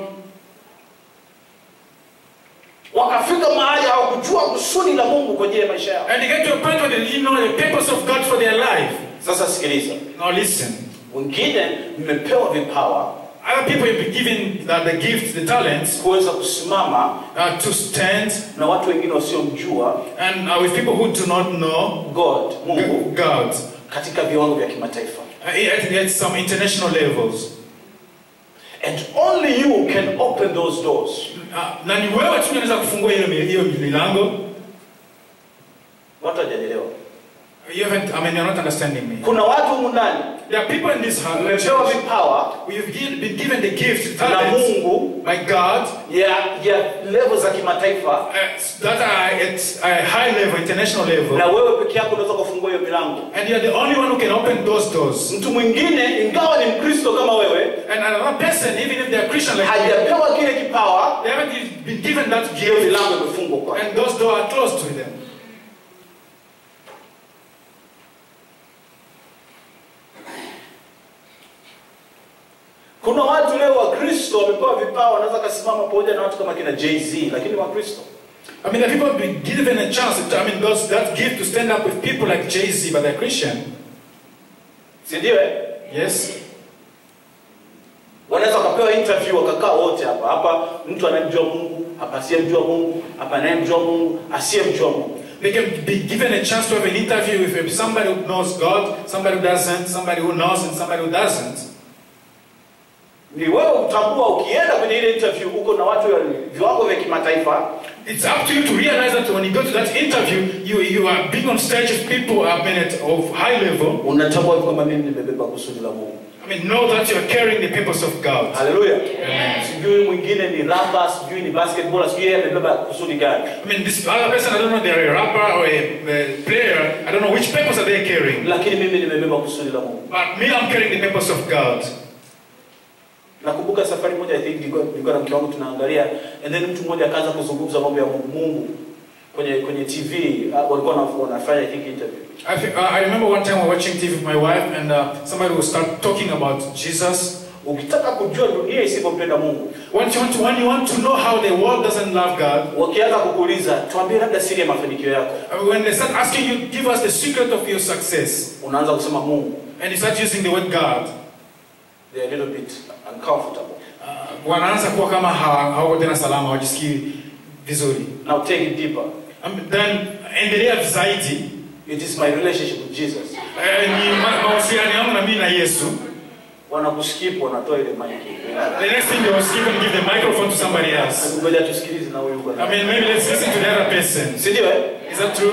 wakafika mahali hawakujua kusudi la mungu kwa ajili ya maisha yao And they get to a point where they didn't know the purpose of God for their life. sasa sikiliza Now listen. wengine mmepewa vipawa other people have been given uh, the gifts, the talents, kuweza kusimama uh, to stand na watu wengine wasiomjua and uh, with people who do not know God, Mungu G- God katika viwango vya kimataifa. uh, at, at some international levels. And only you can open those doors. Uh, na ni wewe tu unaweza kufungua hiyo mi- hiyo milango. Watu hawajanielewa. You haven't, I mean, you're not understanding me. Kuna watu humu ndani There are people in this house. wamepewa vipawa We've gi- been given the gift, na talents Mungu by God ya ya level za kimataifa, uh, that are at a high level, international level. na wewe peke yako unaweza kufungua hiyo milango. And you're the only one who can open those doors. Mtu mwingine ingawa ni Mkristo kama wewe, And another person, even if they're Christian like you, hajapewa kile kipawa, they haven't been given that hiyo gift. milango imefungwa kwa. And those doors are closed to them. Kuna watu leo Wakristo wamepewa vipawa, wanaweza kasimama pamoja na watu kama kina Jay-Z, lakini ni Wakristo. I mean, the people have been given a chance, I mean, those, that gift to stand up with people like Jay Z, but they're Christian. Si ndio eh? Yes? Wanaweza wakapewa interview wakakaa wote hapa. Hapa mtu anayemjua Mungu, hapa asiyemjua Mungu, hapa anayemjua Mungu, asiyemjua Mungu. They can be given a chance to have an interview with somebody who knows God, somebody who doesn't, somebody who knows, and somebody who doesn't. Ni wewe utambua ukienda kwenye ile interview uko na watu wa viwango vya kimataifa, It's up to you to realize that when you go to that interview, you, you are being on stage with people I mean, at, of high level. unatambua kwamba mimi nimebeba kusudi la Mungu. I mean, know that you are carrying the purpose of God. Haleluya. Sijui mwingine ni rapa, sijui ni basketball, sijui yeye amebeba kusudi gani. I mean, this other person, I don't know, they're a rapper or a, a player, I don't know which purpose are they carrying. Lakini mimi nimebeba kusudi la Mungu. But me, I'm carrying the purpose of God. Nakumbuka safari moja I think nilikuwa nilikuwa na mke wangu tunaangalia and then mtu mmoja akaanza kuzungumza mambo ya Mungu kwenye kwenye TV uh, walikuwa wana- wanafanya I think interview. I, think, uh, I remember one time we were watching TV with my wife, and uh, somebody would start talking about Jesus. Ukitaka kujua dunia isivyompenda Mungu, When you, want to, when you want to know how the world doesn't love God, wakianza kukuuliza tuambie labda siri ya mafanikio yako, uh, when they start asking you, give us the secret of your success, unaanza kusema Mungu. and you start using the word God, They are a little bit uncomfortable. uh, wanaanza kuwa kama hawa- hawako tena salama, hawajisikii vizuri. Now take it deeper. Um, then endelea zaidi, It is my relationship with Jesus. uh, ni ma- mahusiano yangu na mimi na Yesu. Wanakuskip, wanatoa ile mic. The next thing they will skip and give the microphone to somebody else. Ngoja tusikilize na huyu yuko na. I mean, maybe let's listen to the other person. Si ndio eh? Is that true?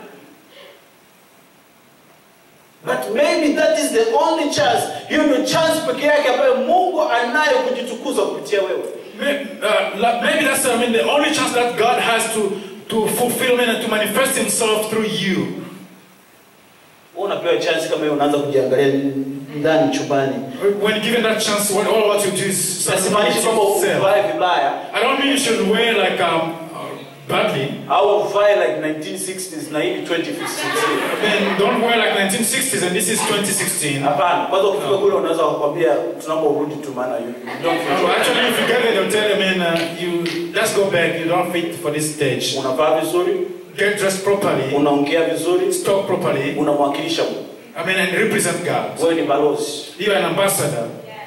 But maybe that is the only chance. Hiyo ndio chance pekee yake ambayo Mungu anayo kujitukuza kupitia wewe. May- uh, la- maybe that's I mean the only chance that God has to to fulfill and to manifest Himself through you. Wewe unapewa chance kama hiyo unaanza kujiangalia ndani chumbani. When given that chance, what, all what you do is Simaanishi kwamba yourself. uvae vibaya I don't mean you should wear like um uh, badly. au uvae like 1960s na hii ni 2016. Then don't wear like 1960s and this is 2016. Hapana, kwanza ukifika kule unaweza kukwambia tunaomba urudi tu maana you you don't Uh, feel actually, if you get there, they'll tell you, man, uh, you let's go back. You don't fit for this stage. unavaa vizuri, Get dressed properly. unaongea vizuri, Talk properly. unamwakilisha Mungu. I mean, and represent God. Wewe ni balozi. You're an ambassador.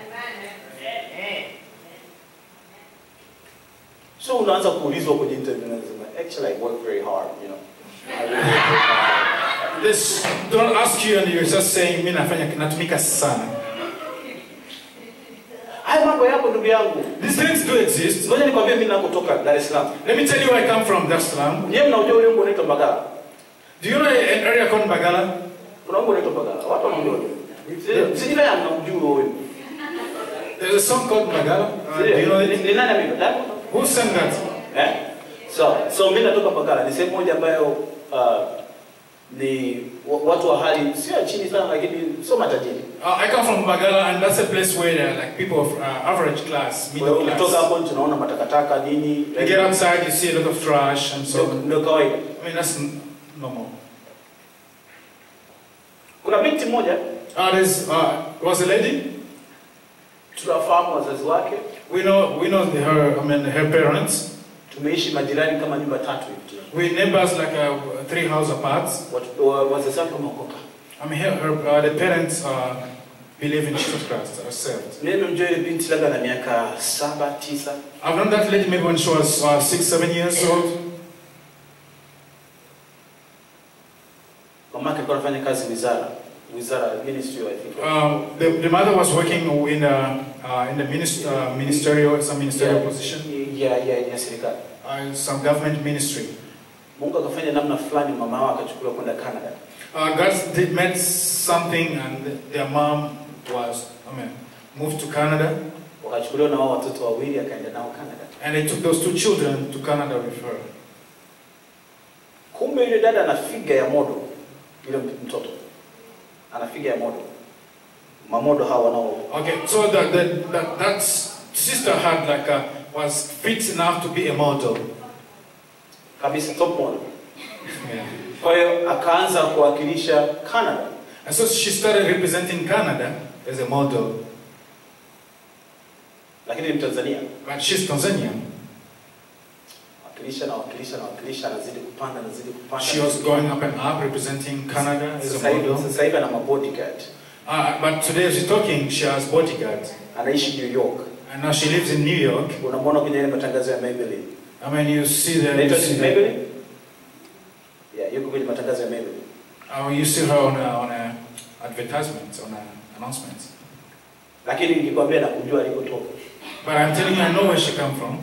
So unaanza kuulizwa kwenye interview na unasema actually I work very hard, you know. I really work very hard. This don't ask you and you're just saying mimi nafanya natumika sana. Haya mambo yapo ndugu yangu. These things do exist. Ngoja nikwambie mimi nakotoka Dar es Salaam. Let me tell you where I come from, Dar es Salaam. Nyewe mnaujua ule wimbo unaitwa Mbagala. Do you know an area called Bagala? Kuna wimbo unaitwa Mbagala. Watu wanaujua. Sijui kama mnamjua huo wimbo. There's a song called Bagala. Uh, do you know Ni it? ni nani ameimba? Who sang that? Eh? So, so mimi natoka Mbagala. Ni sehemu moja ambayo uh, ni wa- watu wa hali sio ya chini sana lakini sio matajiri. Uh, I come from Bagala, and that's a place where there are like people of uh, average class, Kwa hiyo middle ukitoka class. hapo tunaona matakataka nini. You get outside, you see a lot of trash, and Ndio so ndio kawaida. I mean that's n- normal. Kuna binti moja Uh, there's uh, was a lady. tunafahamu wazazi wake, We know we know the, her. I mean her parents. tumeishi majirani kama nyumba tatu hivi. We neighbors like uh, three house apart. Watu- wa- Wazazi wake wameokoka. I mean her, her uh, the parents are believe in Jesus Christ are saved. Mimi nimemjua ile binti labda na miaka saba tisa, I've known that lady maybe when she was uh, six, seven years old. mamake alikuwa anafanya kazi wizara wizara ministry I think. Um, the, the mother was working in a, uh, in the minist- uh, ministerial, some ministerial Yeah. position, ya ya ya serikali. uh, some government ministry. Mungu akafanya namna fulani, mama wao akachukuliwa kwenda Canada. Uh, God did met something, and their mom was, I mean, moved to Canada, Wakachukuliwa na wao watoto wawili, akaenda nao Canada. and they took those two children to Canada with her. Kumbe yule dada ana figa ya modo, yule mtoto ana figa ya modo. Mamodo hawa wanao Okay, so that that that, that sister had like a, was fit enough to be a model. kabisa, top model. Yeah. Kwa hiyo akaanza kuwakilisha Canada. And so she started representing Canada as a model, lakini ni Mtanzania. but she's Tanzanian. Wakilisha na wakilisha na wakilisha, anazidi kupanda, anazidi kupanda. She was going up and up representing Canada as Sasa a hivi model. sasa hivi ana mabodyguard, Uh, but today she's talking, she has bodyguards. anaishi New York. And now she lives in New York. Unamwona kwenye ile matangazo ya Maybelline. I mean, you see the, you Inaitwa see, ni the, Maybelline? Yeah, yuko kwenye matangazo ya Maybelline. uh, you see her on a, on a advertisements, on a announcements. Lakini nikikwambia na kujua alikotoka. But I'm telling you, I know where she come from.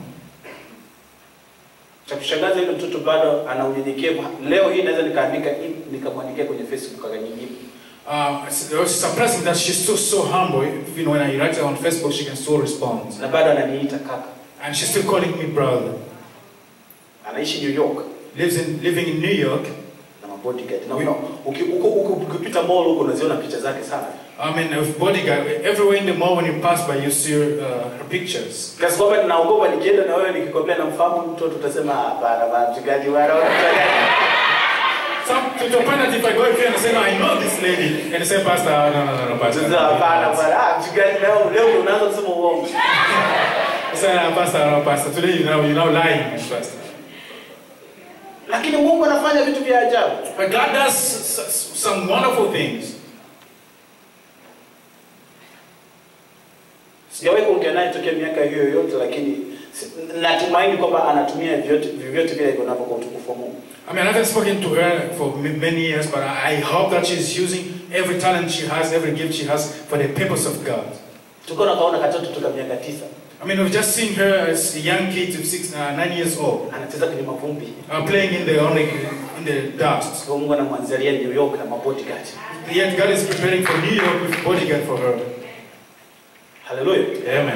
Cha kushangaza yule mtoto bado ana unyenyekevu. Leo hii naweza nikaandika hii nikamwandikia kwenye Facebook akanijibu. Uh, it's, it's surprising that she's still so humble. Even when I write her on Facebook, she can still respond. Na bado ananiita kaka. And she's still calling me brother. Anaishi New York Lives in, living in New York. na mabodyguard. Na una uki- uko- uko- ukipita mall huko unaziona picha zake sana. I mean, with bodyguard, everywhere in the mall when you pass by, you see uh, her pictures. Kiasi kwamba ninaogopa nikienda na wewe nikikwambia namfahamu mtoto utasema hapana bana mchungaji bana unamchanganya. Some to the point that if I go here and say, no, I know this lady, and they say, Pastor, no, no, no, no, Pastor. Sasa hapana bana ah mchungaji leo leo ndio unaanza kusema uongo. I say, no, Pastor, no, Pastor. Today, you know, you're now lying, Pastor. Lakini Mungu anafanya vitu vya ajabu. But God does s- s- some wonderful things. Sijawahi kuongea naye tokea miaka hiyo yote, lakini si- natumaini kwamba anatumia vyote vyovyote vile iko navyo kwa utukufu wa Mungu. I mean, I haven't spoken to her for m- many years, but I I hope that she's using every talent she has, every gift she has for the purpose of God. Tulikuwa nakaona katoto toka miaka tisa I mean, we've just seen her as a young kid of six, uh, nine years old, anacheza kwenye mavumbi, uh, playing in the on the, in the dust. kwa Mungu anamwanzalia New York na mabodyguard. Yet God is preparing for New York with bodyguard for her. Haleluya. Amen.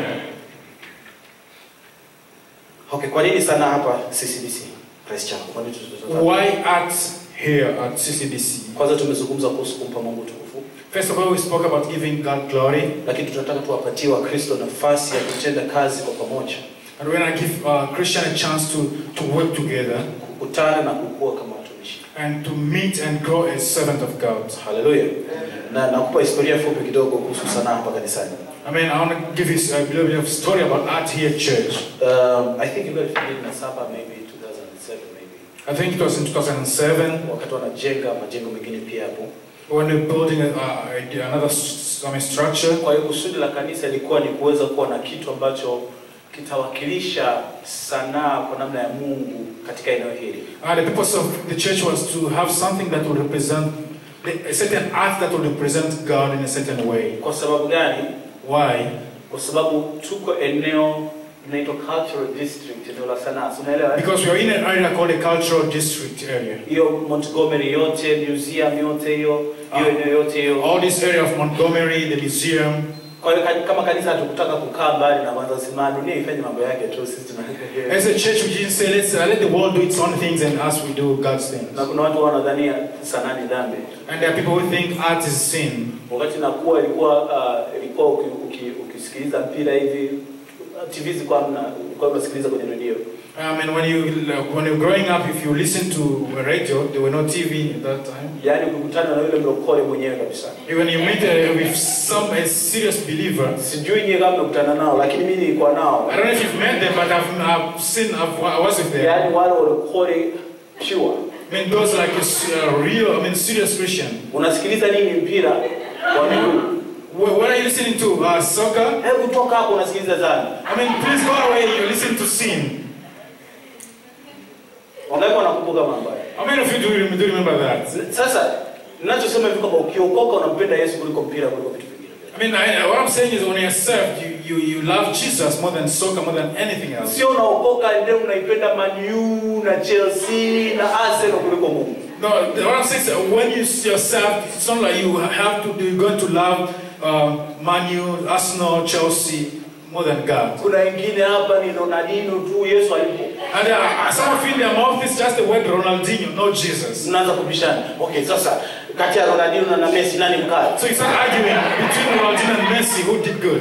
Okay, kwa nini sana hapa CCDC? Praise chako. Kwa nini tutatoka? Why at here at CCDC? Kwanza tumezungumza kuhusu kumpa Mungu utukufu, First of all, we spoke about giving God glory, lakini tunataka tuwapatie Wakristo nafasi ya kutenda kazi kwa pamoja, and we're gonna give uh, Christian a chance to, to work together kukutana na kukua kama watumishi. and to meet and grow as servant of God. Haleluya. Na nakupa historia fupi kidogo kuhusu sanaa hapa kanisani. I mean, I want to give you a little bit of story about art here at church. Um, I think ilikuwa elfu mbili na saba maybe 2007 maybe. I think it was in 2007 Wakati wanajenga majengo mengine pia hapo. when we were building a, uh, another s- I mean, structure. Kwa hiyo kusudi la kanisa ilikuwa ni kuweza kuwa na kitu ambacho kitawakilisha sanaa kwa namna ya Mungu katika eneo hili. Uh, the purpose of the church was to have something that would represent the, a certain art that would represent God in a certain way. Kwa sababu gani? Why? Kwa sababu tuko eneo linaitwa cultural district, eneo la sanaa. Si Unaelewa? eh? Because we are in an area called a cultural district area. Hiyo Montgomery yote, museum yote hiyo, hiyo Ah. eneo yote hiyo. All this area of Montgomery, the museum. Kwa hiyo ka- kama kanisa hatukutaka kukaa mbali na kwanza kusema dunia ifanye mambo yake tu, sisi tunaangalia. As a church, we didn't say, let's uh, let the world do its own things and us we do God's things. Na kuna watu wanadhania sanaa ni dhambi. And there are people who think art is sin. Wakati nakuwa ilikuwa uh, ilikuwa uki, uki, ukisikiliza mpira hivi TV zilikuwa hamna, ulikuwa unasikiliza kwenye redio. Um, and when you when you're growing up, if you listen to radio, there were no TV at that time. Yaani ukikutana na yule mlokole mwenyewe kabisa. When you meet uh, with some a serious believer, Sijui nyie kama mmekutana nao, lakini mimi nilikuwa nao. I don't know if you've met them, but I've, I've seen, I've, I was with them. Yaani wale walokole pure. I mean, those like a s- uh, real, I mean, serious Christian. Unasikiliza nini mpira wa miguu? Wh- What are you listening to? Uh, soccer? hebu toka hapo unasikiliza dhambi I mean, please go away. You're listening to sin. wangapi wanakumbuka mambo haya How many of you do, rem- do remember that? sasa ninachosema hivi kwamba ukiokoka unampenda yesu kuliko mpira kuliko vitu vingine I mean, I, what I'm saying is when you're saved, you, you, you love Jesus more than soccer, more than anything else. sio unaokoka ndio unaipenda manu na chelsea na arsenal kuliko mungu No, the- what I'm saying is that when you see yourself, it's not like you have to, you're going to love um, Manu, Arsenal, Chelsea more than God. kuna wengine hapa ni ronaldino tu yesu alipo And uh, some of you in their mouth is just the word Ronaldinho, not Jesus. mnaanza kubishana okay sasa kati ya ronaldino na- na messi nani mkali So you start arguing between Ronaldinho and Messi, who did good.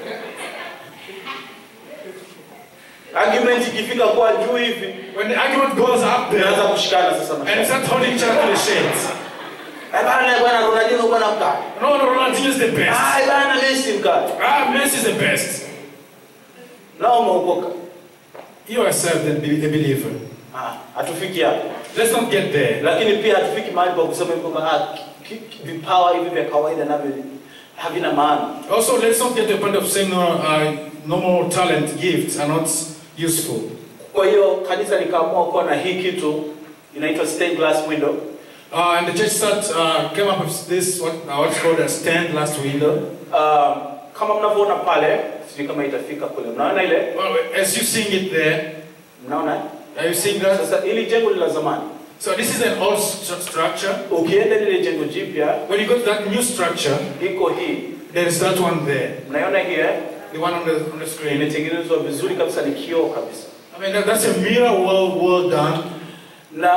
argument ikifika kwa juu hivi When the argument goes up mnaanza there, kushikana sasa and you mashaka. start holding each other to the shades. Eh, bana bwana ronaldino bwana mkali No, no, Ronaldinho is the best. ah bana messi mkali Ah, Messi is the best. nao umeokoka You are saved and be a believer. ah hatufiki hapo Let's not get there. lakini pia hatufiki mahali pa kusema hivi kwamba ah, ki- ki- vipawa hivi vya kawaida navyo havina maana Also, let's not get to a point of saying no, uh, normal talent gifts are not useful. kwa hiyo kanisa likaamua kuwa na hii kitu inaitwa stained glass window Uh, and the church start, uh, came up with this, what, uh, what's called a stand last window. uh, kama mnavyoona pale sijui kama itafika kule mnaona ile Well, as you seeing it there, mnaona are you seeing that? sasa ili jengo ni la zamani So this is an old st- structure. ukienda lile jengo jipya When you go to that new structure, iko hii there is that one there, mnaiona hii eh? the one on the, on the screen. imetengenezwa vizuri kabisa ni kioo kabisa I mean, that, that's a mirror well, well done. na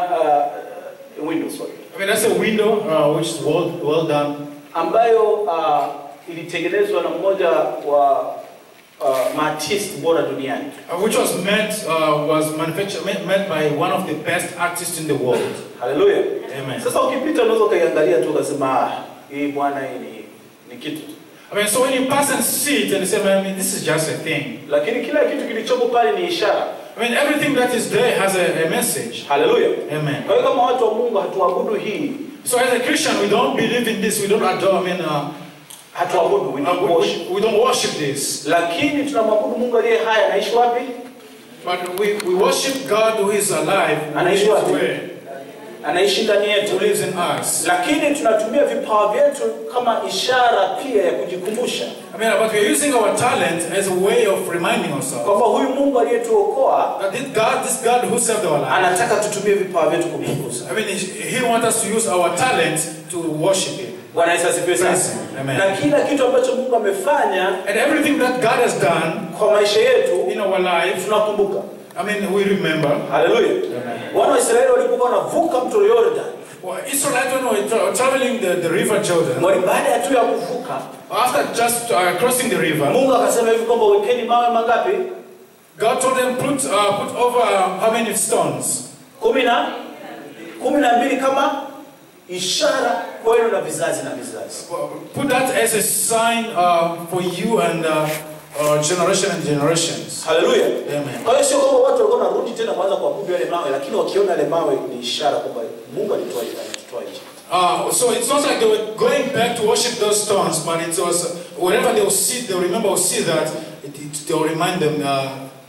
uh, window sorry I mean, that's a window uh, which is well, well done. ambayo uh, ilitengenezwa na mmoja wa uh, maartist bora duniani Uh, which was meant, uh, was manufactured, made, made by one of the best artists in the world. haleluya Amen. sasa ukipita unaweza ukaiangalia tu ukasema ah, hii bwana hii ni, ni kitu tu." I mean, so when you pass and see it and you say, man, I mean, this is just a thing. lakini kila kitu kilichopo pale ni ishara I mean, everything that is there has a, a message. haleluya Amen. kwa hiyo kama watu wa mungu hatuabudu hii So as a Christian, we don't believe in this. We don't adore. I mean, uh, hatuabudu we uh, don't we, worship. we, we don't worship this. lakini tunamwabudu mungu aliye hai anaishi wapi But we, we worship God who is alive, who Anaishi is wapi? where, anaishi ndani yetu who lives in us. lakini tunatumia vipawa vyetu kama ishara pia ya kujikumbusha I mean, but we're using our talent as a way of reminding ourselves kwamba huyu mungu aliyetuokoa that this God, this God who saved our life, anataka tutumie vipawa vyetu kumtukuza I mean, He He wants us to use our talent to worship Him. bwana yesu asifiwe sana Praise Him. Amen. na kila kitu ambacho mungu amefanya And everything that God has done kwa maisha yetu in our life, tunakumbuka I mean, we remember. haleluya wana wa israeli walipokuwa wanavuka mto yordan Well, Israelites, when we were tra- traveling the, the river Jordan, wali baada ya tu ya kuvuka after just uh, crossing the river, mungu akasema hivi kwamba wekeni mawe mangapi God told them, put, uh, put over uh, how many stones? kumi na kumi na mbili kama ishara kwenu na vizazi na vizazi Well, Put that as a sign uh, for you and uh, uh, generation and generations. haleluya Amen. kwa hiyo sio kwamba watu walikuwa wanarudi tena kuanza kuabudu yale mawe lakini wakiona yale mawe ni ishara kwamba mungu alitoa alitutoa nje Uh, so it's not like they were going back to worship those stones, but it was uh, whenever they will see, they will remember or see that, it, it, they will remind them. Uh,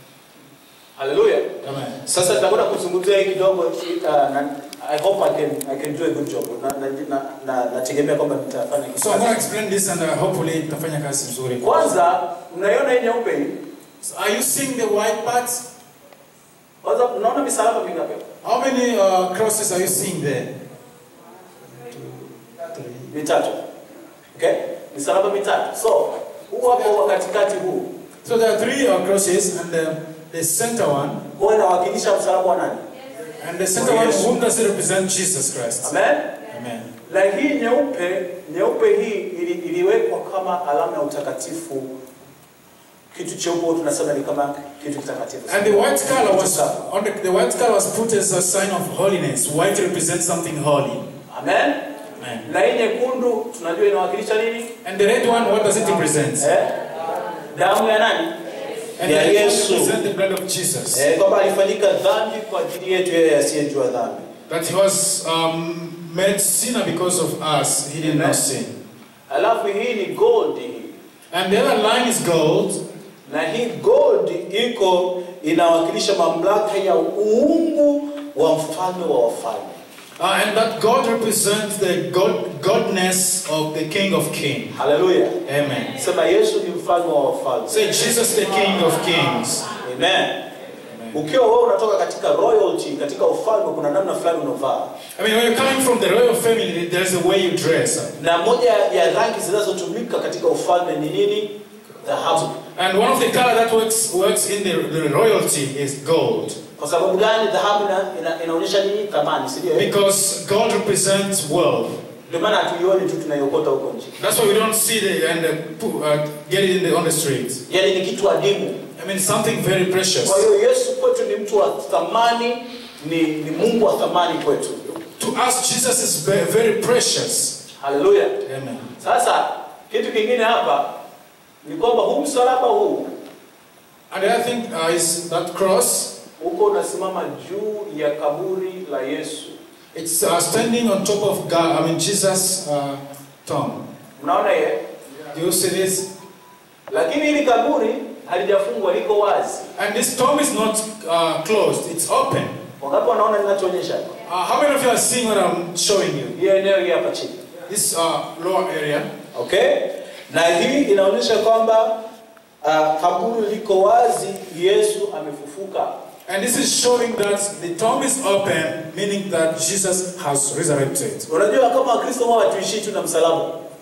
haleluya Amen. sasa nitakwenda kuzungumzia hii kidogo uh, na i hope i can i can do a good job na na na nategemea kwamba nitafanya So I'm going to kitu explain this and uh, hopefully itafanya kazi nzuri. kwanza mnaiona hii nyeupe hii So are you seeing the white parts? kwanza mnaona misalaba mingapi How many uh, crosses are you seeing there? mitatu okay misalaba mitatu so huu hapo wa katikati huu So there are three uh, crosses, and the, the center one, huwa inawakilisha msalaba wa nani and the center one, whom does it represent? Jesus Christ. amen Amen. na hii nyeupe nyeupe hii ili, iliwekwa kama alama ya utakatifu kitu cheupe huwa tunasema ni kama kitu kitakatifu And the white color Kitu was safi. on the, the white color was put as a sign of holiness. White represents something holy. amen Amen. na hii nyekundu tunajua inawakilisha nini And the red one, what does it represent? eh? damu ya nani And ya the red one Yesu represents the blood of Jesus. eh, kwamba alifanyika dhambi kwa ajili yetu yeye asiyejua dhambi That he was um, made sinner because of us. He did not sin. alafu hii ni gold hii And the other line is gold. na hii gold iko inawakilisha mamlaka ya uungu wa mfalme wa wafalme Uh, and that God represents the God, godness of the King of Kings. haleluya Amen. sema yesu ni mfalme wa wafalme Say Jesus the King of Kings. amen ukiwa wewe unatoka katika royalty katika ufalme kuna namna fulani unavaa I mean, when you're coming from the royal family, there's a way you dress. na moja ya rangi zinazotumika katika ufalme ni nini dhahabu And one of the color that works works in the, the royalty is gold. kwa sababu gani dhahabu ina, ina, inaonyesha nini thamani si ndio Because gold represents wealth. ndio maana hatuioni tu tunaiokota huko nje That's why we don't see the and uh, pu- uh, get it in the, on the streets. yaani ni kitu adimu I mean, something very precious. kwa hiyo yesu kwetu ni mtu wa thamani ni, ni mungu wa thamani kwetu To us, Jesus is ve- very precious. haleluya Amen. sasa kitu kingine hapa ni kwamba huu msalaba huu And the other thing uh, is that cross. huko unasimama juu ya kaburi la yesu It's uh, standing on top of God. I mean, Jesus' uh, tomb. mnaona ye You see this? lakini hili kaburi halijafungwa liko wazi And this tomb is not uh, closed. It's open. wangapi wanaona ninachoonyesha Uh, how many of you are seeing what I'm showing you? hii eneo hii hapa chini This uh, lower area. okay na hii inaonyesha kwamba uh, kaburi liko wazi yesu amefufuka And this is showing that the tomb is open, meaning that Jesus has resurrected. unajua kama wakristo huwa hatuishii tu na msalaba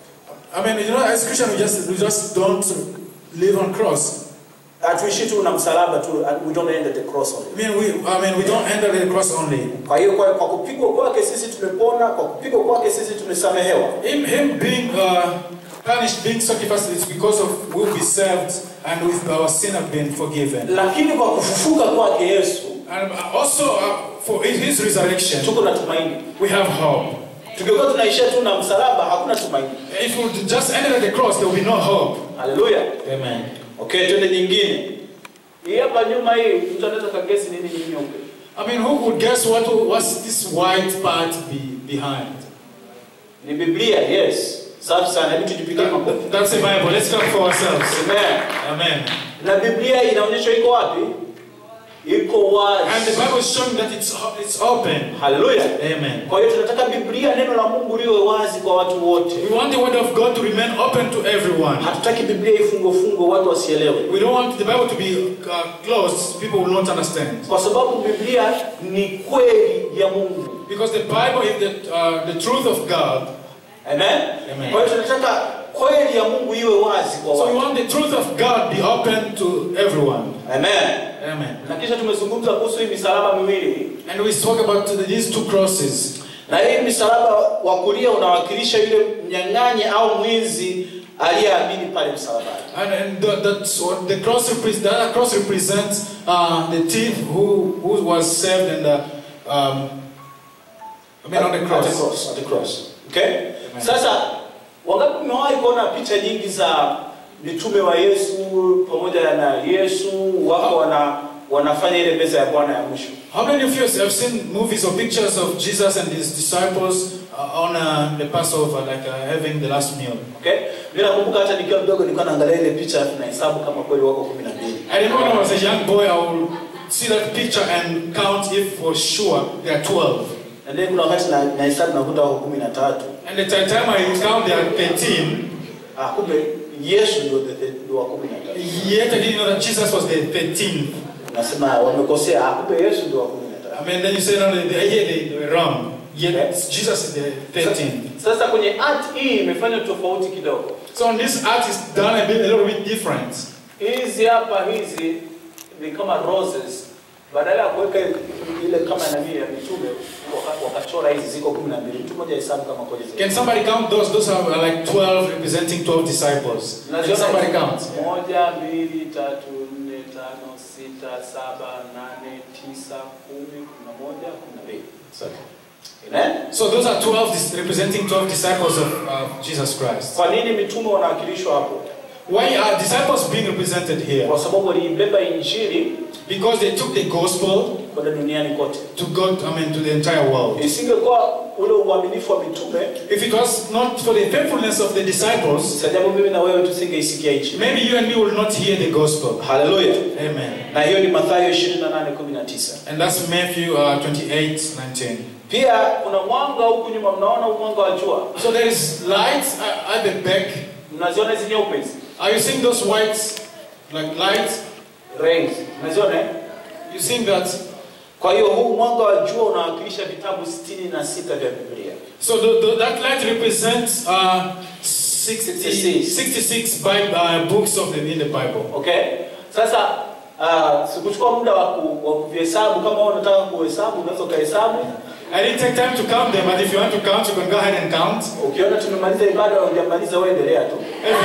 I mean, you know, as Christians, we just we just don't live on cross. hatuishii tu na msalaba tu and we don't end at the cross only I mean, we I mean we don't enter the cross only. kwa hiyo kwa, kwa kupigwa kwake sisi tumepona kwa kupigwa kwake sisi tumesamehewa Him, him being uh, punished, being sacrificed, is because of we'll be saved and with our sin have been forgiven. lakini kwa kufufuka kwake yesu And also uh, for his resurrection, tuko na tumaini we have hope. tungekuwa tunaishia tu na msalaba hakuna tumaini If we would just ended at the cross, there will be no hope. haleluya Amen. okay twende nyingine hii hapa nyuma hii mtu anaweza kagesi nini ni nyeupe I mean, who could guess what what's this white part be behind? ni biblia yes safi sana hebu tujipigie makofi That- that's the Bible. Let's clap for ourselves. Amen. Amen. na biblia inaonyesha iko wapi iko And the wazi Bible is showing that it's it's open. haleluya Amen. kwa hiyo tunataka biblia neno la mungu liwe wazi kwa watu wote We want the word of God to remain open to everyone. hatutaki biblia ifungwe fungwe watu wasielewe We don't want the Bible to be uh, closed. People will not understand. kwa sababu biblia ni kweli ya mungu Because the Bible is the, uh, the truth of God. amen Amen. kwa hiyo tunataka kweli ya mungu iwe wazi kwa So we watu want the truth of God be open to everyone. amen Amen. na kisha tumezungumza kuhusu hii misalaba miwili And we spoke about these two crosses. na hii msalaba wa kulia unawakilisha yule mnyang'anyi au mwizi aliyeamini pale msalabani And, and the, that's what the cross represents. The other cross represents uh, the thief who, who was saved and uh, um, I mean on the At the cross. cross, at the cross. Okay? Sasa wangapi mmewahi kuona picha nyingi za mitume wa Yesu pamoja na Yesu wako wana wanafanya ile meza ya Bwana ya mwisho. How many of you have seen movies or pictures of Jesus and his disciples uh, on uh, the Passover, like uh, having the last meal? Okay? Mimi nakumbuka hata nikiwa mdogo nilikuwa naangalia ile picha na hesabu kama kweli wako 12. I remember when I was a young boy, I would see that picture and count if for sure there are 12. Na ndio kuna wakati na, na hesabu nakuta wako 13. And the ti- time I count, there are 13. Ah, kumbe Yesu ndio the- the- ndio wa 13. Yet I didn't know that Jesus was the 13th. Nasema wamekosea, ah, kumbe Yesu ndio wa 13. I mean, then you say, no, they, they, yeah, they, they were wrong. Yet Jesus is the 13th. Sasa kwenye art hii imefanya tofauti kidogo. So on this art is done a bit, a little bit different. hizi hapa hizi ni kama roses badala ya kuweka ile kama nani ya mitume waka- wakachora hizi ziko kumi na mbili mtu mmoja hesabu kama kweli ziko. Can somebody count those? Those are like 12 representing 12 disciples. Can Unaziona somebody hizi? count? moja mbili tatu nne tano sita saba nane tisa kumi kumi na moja kumi na mbili Amen? So those are 12 dis- representing 12 disciples of uh, Jesus Christ. kwa nini mitume wanawakilishwa hapo Why are disciples being represented here? kwa sababu waliibeba injili Because they took the gospel kwenda duniani kote. to go, I mean, to the entire world. Isingekuwa ule uaminifu wa mitume, If it was not for the faithfulness of the disciples, sajabu mimi na wewe tusingeisikia hichi. maybe you and me will not hear the gospel. Haleluya. Amen. Na hiyo ni Mathayo 28:19. And that's Matthew uh, 28 19. Pia kuna mwanga huku nyuma, mnaona huu mwanga wa jua, So there is light uh, at the back. mnaziona hizi nyeupe hizi Are you seeing those white like lights? rays, mnaziona eh? You seeing that? Kwa hiyo huu mwanga wa jua unawakilisha vitabu sitini na sita vya Biblia. So the, the, that light represents uh, 60, 66. 66 Bible, uh, books of the, in the Bible. Okay? Sasa uh, sikuchukua muda wa ku- wa kuvihesabu. Kama wewe unataka kuhesabu, unaweza ukahesabu. I didn't take time to count them, but if you want to count, you can go ahead and count. Ukiona tumemaliza ibada, hujamaliza wewe, endelea tu.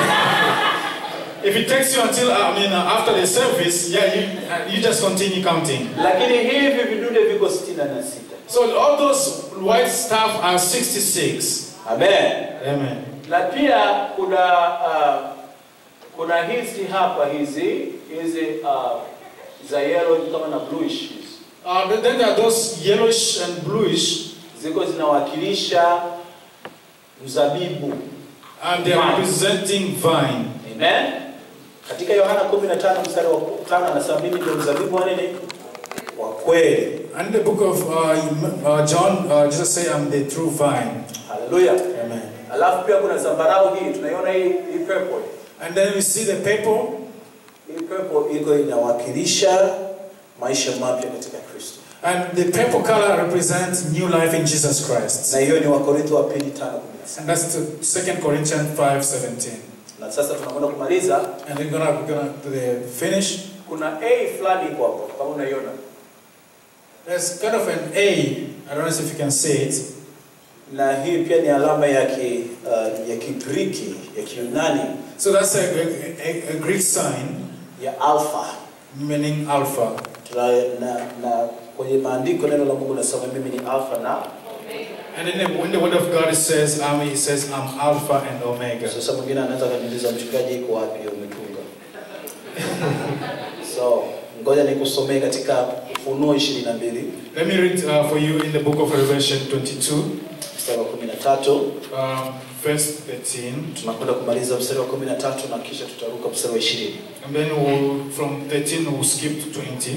If it takes you until, I mean, uh, after the service, yeah, you, uh, you just continue counting. Lakini hivi vidude viko sitini na sita. So all those white stuff are 66. Amen. Amen. Na pia kuna uh, kuna hizi hapa hizi hizi uh, za yellow kama na bluish hizi. Uh, but then there are those yellowish and bluish, ziko zinawakilisha mzabibu. and they are representing vine. Amen. Katika Yohana 15 mstari wa 5 anasema mimi ndio mzabibu wa nini? Wa kweli. And in the book of uh, uh, John, uh, Jesus said, I'm the true vine. Haleluya. Amen. Alafu pia kuna zambarau hii, tunaiona hii hii purple. And then we see the purple. Hii purple iko inawakilisha maisha mapya katika Kristo. And the purple color represents new life in Jesus Christ. Na hiyo ni Wakorintho wa pili 5:17. And that's to 2 Corinthians 5.17. Na sasa tunakwenda kumaliza, And we're gonna, we're gonna do the finish. kuna A fulani iko hapo kama unaiona. There's kind of an A. I don't know if you can see it. Na hii pia ni alama ya ki, uh, ya Kigiriki, ya Kiyunani So that's a, a, a Greek sign ya alpha. meaning alpha. Tuna, na, na kwenye maandiko neno la Mungu nasema mimi ni alfa na And in the, when the word of God says, um, it says, I'm Alpha and Omega. sasa mwingine anaweza kaniuliza mchungaji iko wapi hiyo umetunga so ngoja nikusomee katika ufunuo ishirini na mbili Let me read uh, for you in the book of Revelation 22, mstari wa kumi na tatu um, verse 13. tunakwenda kumaliza mstari wa kumi na tatu na kisha tutaruka mstari wa ishirini And then we'll, from 13 we'll skip to 20.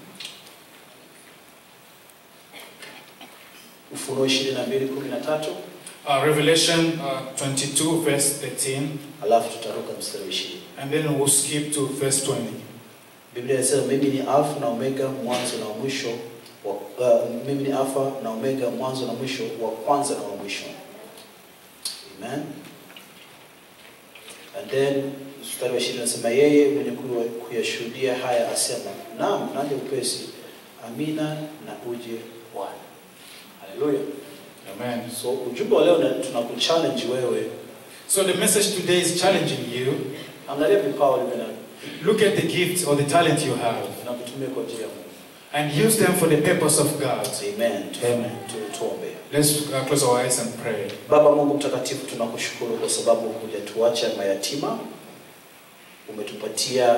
ufunuo ishirini na mbili kumi na tatu Uh, Revelation uh, 22, verse 13. alafu tutaruka mstari wa ishirini And then we'll skip to verse 20. biblia inasema mimi ni alfa na omega mwanzo na mwisho wa, uh, mimi ni alfa na omega mwanzo na mwisho wa kwanza na wa mwisho amen and then mstari wa ishirini anasema yeye mwenye kuwa- kuyashuhudia haya asema naam naje upesi amina na uje bwana haleluya Amen. so ujumbe wa leo na- tunakuchallenge wewe So the message today is challenging you. angalia vipawa ulivyo navyo Look at the gift or the talent you have na kutumia kwa ajili ya mungu and use them for the purpose of God. amen Tu- Amen. tu- tuombe Let's uh, close our eyes and pray. Baba Mungu mtakatifu, tunakushukuru kwa sababu hujatuacha mayatima, umetupatia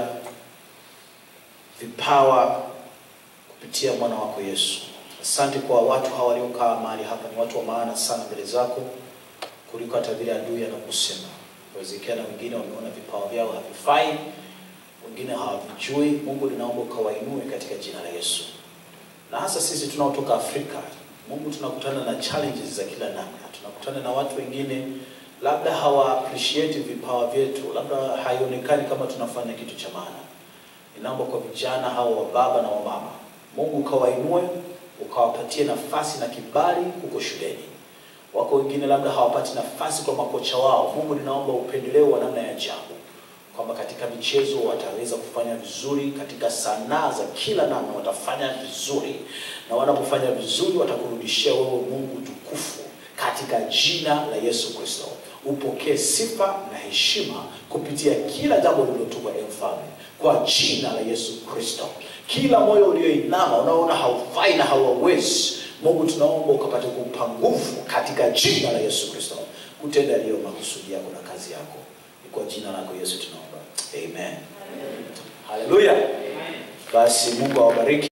vipawa kupitia mwana wako Yesu. Asante kwa watu hawa waliokaa mahali hapa, ni watu wa maana sana mbele zako kuliko hata vile adui anakusema. Inawezekana wengine wameona vipawa vyao havifai, wengine hawavijui. Mungu, ninaomba ukawainue katika jina la Yesu na hasa sisi tunaotoka Afrika, Mungu, tunakutana na challenges za kila namna. Tunakutana na watu wengine labda hawa appreciate vipawa vyetu, labda haionekani kama tunafanya kitu cha maana. Ninaomba kwa vijana hao wa baba na wa mama, Mungu ukawainue, ukawapatie nafasi na kibali huko shuleni. Wako wengine labda hawapati nafasi kwa makocha wao. Mungu, ninaomba upendeleo wa namna ya ajabu kwamba katika michezo wataweza kufanya vizuri, katika sanaa za kila namna watafanya vizuri, na wanapofanya vizuri watakurudishia wewe Mungu tukufu, katika jina la Yesu Kristo. Upokee sifa na heshima kupitia kila jambo lililotumwa, e Mfalme, kwa jina la Yesu Kristo. Kila moyo ulioinama unaona haufai na hauwezi, Mungu tunaomba ukapate kuupa nguvu katika jina la Yesu Kristo, kutenda yaliyo makusudi yako na kazi yako ni kwa jina lako Yesu tunaomba. Amen. Haleluya. Basi Mungu awabariki.